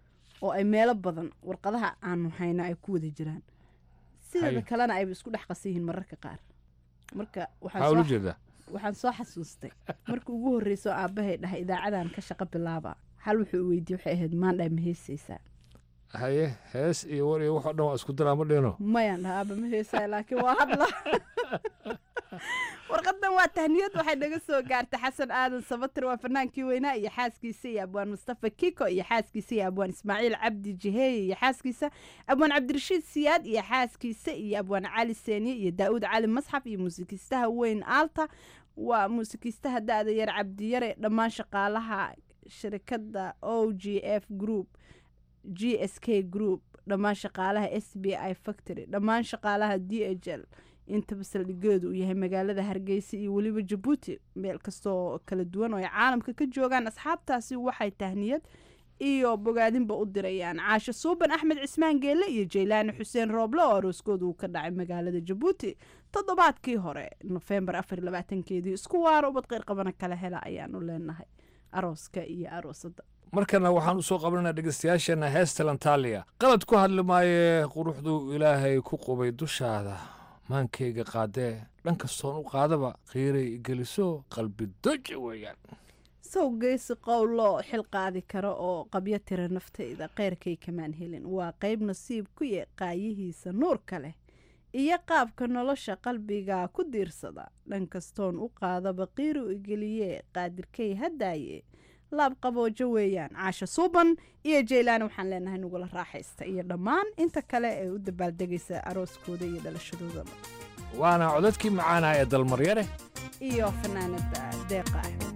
oo ay meelo badan warqadaha aanu hayno ay ku wada jiraan sideeda kalena ayba isku dhex qasan yihiin mararka qaar marka waxaan soo xasuustay marka ugu horreyso aabbahay dhahay idaacadan ka shaqo bilaaba hal wuxuu weydiye waxay ahayd maandhaa ma heesaysaa haye hees iyo war iyo waxoo dhan waa isku daraa ma dhino mayaan dhaha aaba ma heesaay laakiin waa hadla warqadan waa tahniyad waxay naga soo gaartay xasan aadan sabatir waa fanaankii weynaa iyo xaaskiisa iyo abwaan mustafa kiko iyo xaaskiisa iyo abwaan ismaaciil cabdi jiheeye iyo xaaskiisa abwaan cabdirashiid siyaad iyo xaaskiisa iyo abwaan cali seeniye iyo daa'uud cali masxaf iyo muusikiistaha weyn aalta waa muusikiistaha da-da yar cabdiyare dhammaan shaqaalaha shirkadda o g f group g s k group dhammaan shaqaalaha s b i factory dhammaan shaqaalaha d h l intaba saldhigeedu uu yahay magaalada hargeysa iyo weliba jabuuti meel kastoo kala duwan oo ay caalamka ka joogaan asxaabtaasi waxay tahniyad iyo bogaadinba u dirayaan caasho suuban axmed cismaan geelle iyo jaylaani xuseen rooble oo arooskooda uu ka dhacay magaalada jabuuti toddobaadkii hore nofembar afar labaatankeedii isku waaro ubad qeyr qabana kala hela ayaanu leenahay arooska iyo aroosada markana waxaan u soo qabananaa dhegeystayaasheenna heesta lantaaliya qalad ku hadli maaye quruxdu ilaahay ku qubay dushaada maankayga qaadee dhan kastoon u qaadaba qiiray geliso qalbi doja weeyaan sow geesi qowloo xil qaadi karo oo qabyo tira naftayda keyrkay kamaan helin waa qayb nasiib ku ye qaayihiisa nuurka leh iyo qaabka nolosha qalbiga ku diirsada dhan kastoon u qaadaba qiiru igeliye qaadirkay haddaaye laab qaboojo weeyaan caasho suuban iyo jaylaan waxaan leenahay nagula raaxaysta iyo dhammaan inta kale ee u dabaaldegaysa arooskooda iyo dhalashadoodaba waana codadkii macaana ee dalmaryare iyo fanaanada deeqa axmed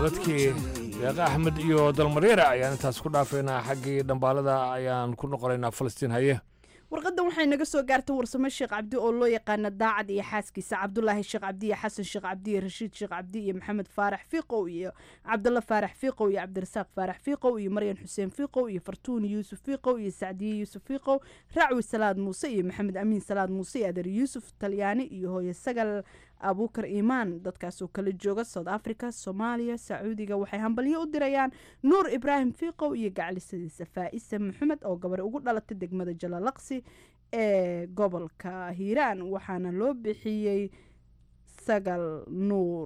codadkii deeqa axmed iyo dalmareera ayaan intaas ku dhaafaynaa xaggii dhambaalada ayaan ku noqonaynaa falastiin haye warqadan waxay naga soo gaartay warsamo sheekh cabdi oo loo yaqaana daacad iyo xaaskiisa cabdulaahi sheekh cabdi iyo xasan sheekh cabdi iyo rashiid sheekh cabdi iyo maxamed faarax fiiqow iyo cabdalla faarax fiiqow iyo cabdirasaaq faarax fiiqow iyo maryan xuseen fiiqow iyo fartuun yuusuf fiiqow iyo sacdiye yuusuf fiiqow racwi salaad muuse iyo maxamed amiin salaad muuse iyo adeer yuusuf talyaani iyo hooye sagal abuukar iimaan dadkaasoo kala jooga south africa soomaaliya sacuudiga waxay hambalyo u dirayaan nuur ibraahim fiiqow iyo gaclisadiisa faa'isa maxamed oo gabar ugu dhalatay degmada jalalaqsi ee gobolka hiiraan waxaana loo bixiyey sagal nuur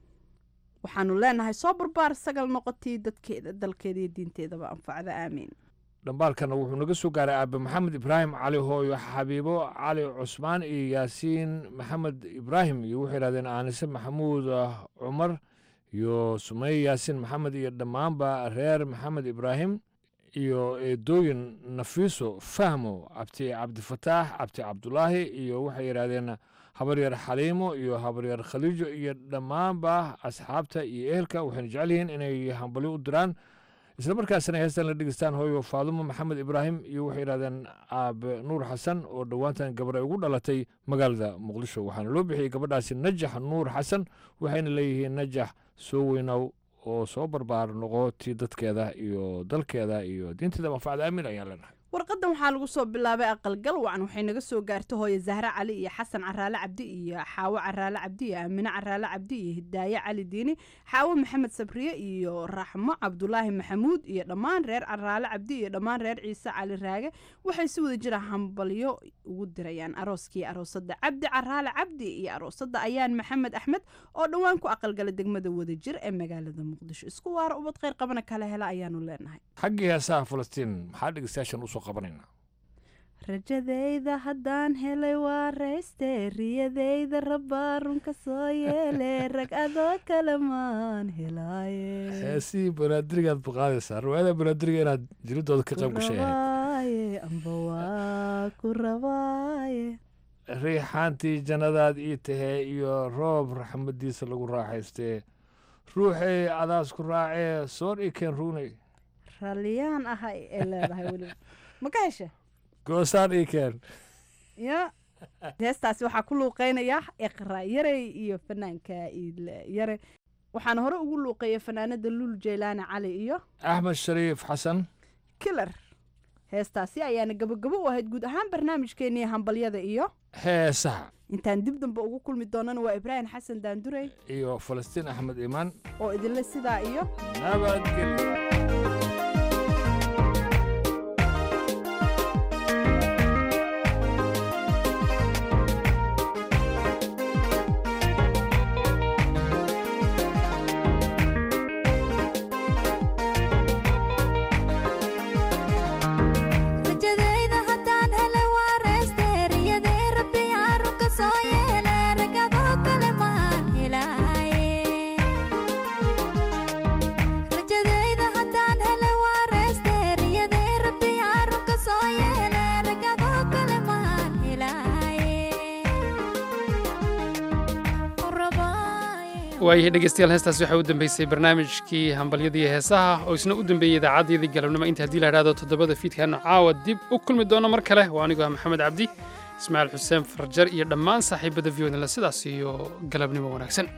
waxaanu leenahay soo barbaar sagal noqotii dadkeeda dalkeeda iyo diinteedaba anfacda aamiin dhambaalkana wuxuu naga soo gaaray aabe maxamed ibraahim cali hooyo xabiibo cali cusmaan iyo yaasiin maxamed ibraahim iyo waxay yidhahdeen aanise maxamuud cumar iyo sumeye yaasiin maxamed iyo dhammaanba reer maxamed ibraahim iyo eedooyin nafiiso fahmo cabdi cabdifataax cabdi cabdulaahi iyo waxay yidhahdeen habaryar xaliimo iyo habaryar khaliijo iyo dhammaanba asxaabta iyo ehelka waxayna jecel yihiin inay hambalyo u diraan isla markaasna heestan la dhegeystaan hooyo faadumo maxamed ibraahim iyo waxay yidhahdeen aabe nuur xasan oo dhowaantan gabar ay ugu dhalatay magaalada muqdisho waxaana loo bixiyey gabadhaasi najax nuur xasan waxayna leeyihiin najax soo weynow oo soo barbaar noqo tii dadkeeda iyo dalkeeda iyo diinteeda manfacda aamin ayaan leenahay warqadan waxaa lagu soo bilaabay aqalgal wacan waxay naga soo gaartay hooye zahre cali iyo xasan caraale cabdi iyo xaawo caraale cabdi iyo aamine caraale cabdi iyo hidaaye cali diini xaawo maxamed sabriye iyo raxmo cabdulaahi maxamuud iyo dhammaan reer caraale cabdi iyo dhammaan reer ciise cali raage waxay si wada jira hambalyo ugu dirayaan arooskii aroosada cabdi caraale cabdi iyo aroosada ayaan maxamed axmed oo dhowaan ku aqalgala degmada wadajir ee magaalada muqdisho isku waara ubad kheyr qabana kala hela ayaanu leenahay xaggii heesaha falastiin maxaa dhegeystayaashan usoo qabanaynaa rajadayda haddaan helay waa rayste riyadayda rabbaa runka soo yeele rag adoo kale maan helaaye heesihii banaadirigaad baqaadaysaa riwaayada banaadiriga inaad jiridooda ka qayb gashay ahayd rabaaye amba waa ku rabaaye riixaantii jannadaad ii tahee iyo roob raxmadiisa lagu raaxaystee ruuxay adaas ku raacee soor ii keen ruunay ralliyaan ahay ee leedahay weliba ma ka hesha goosaan ii keen ya heestaasi waxaa ku luuqeynaya iqra yarey iyo fanaanka iile yare waxaana hore ugu luuqeeya fanaanada lul jeylaani cali iyo axmed shariif xasan kilar heestaasi ayaana gabogabo u ahayd guud ahaan barnaamijkeenii hambalyada iyo heesaha intaan dib dambe ugu kulmi doonana waa ibraahim xasan daandurey iyo falastiin axmed iimaan oo idinle sidaa iyo nabadgelyo rajadayda haddaan helay waa rayste riyadee rabbi arunka soo yeele ragadoo kale maan helaaye rajadayda haddaan helay waa rayste riyadee rabbi arunka soo yeele ragadoo kale maan helaaye waayahay dhegeystayaal heestaas waxaa u dambeysay barnaamijkii hambalyadii heesaha oo isna u dambeeyey idaacaddiyadii galabnimo inta haddii la idhahdo toddobada fiidkaanu caawa dib u kulmi doono mar kale waa anigoo ah maxamed cabdi ismaaciil xuseen farjar iyo dhammaan saaxiibada viyodinle sidaas iyo galabnimo wanaagsan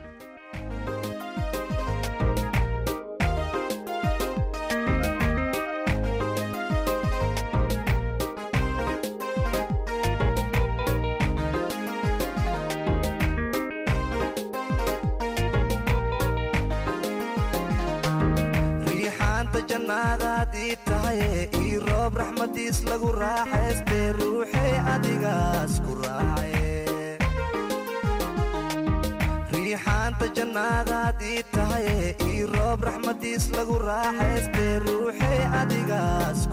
riixaanta jannaadaad ii tahay ii roob raxmadiis lagu raaxaystee ruuxay adigaas ku raacaye riixaanta jannaadaad ii tahay ii roob raxmadiis lagu raaxaystee ruuxay adigaas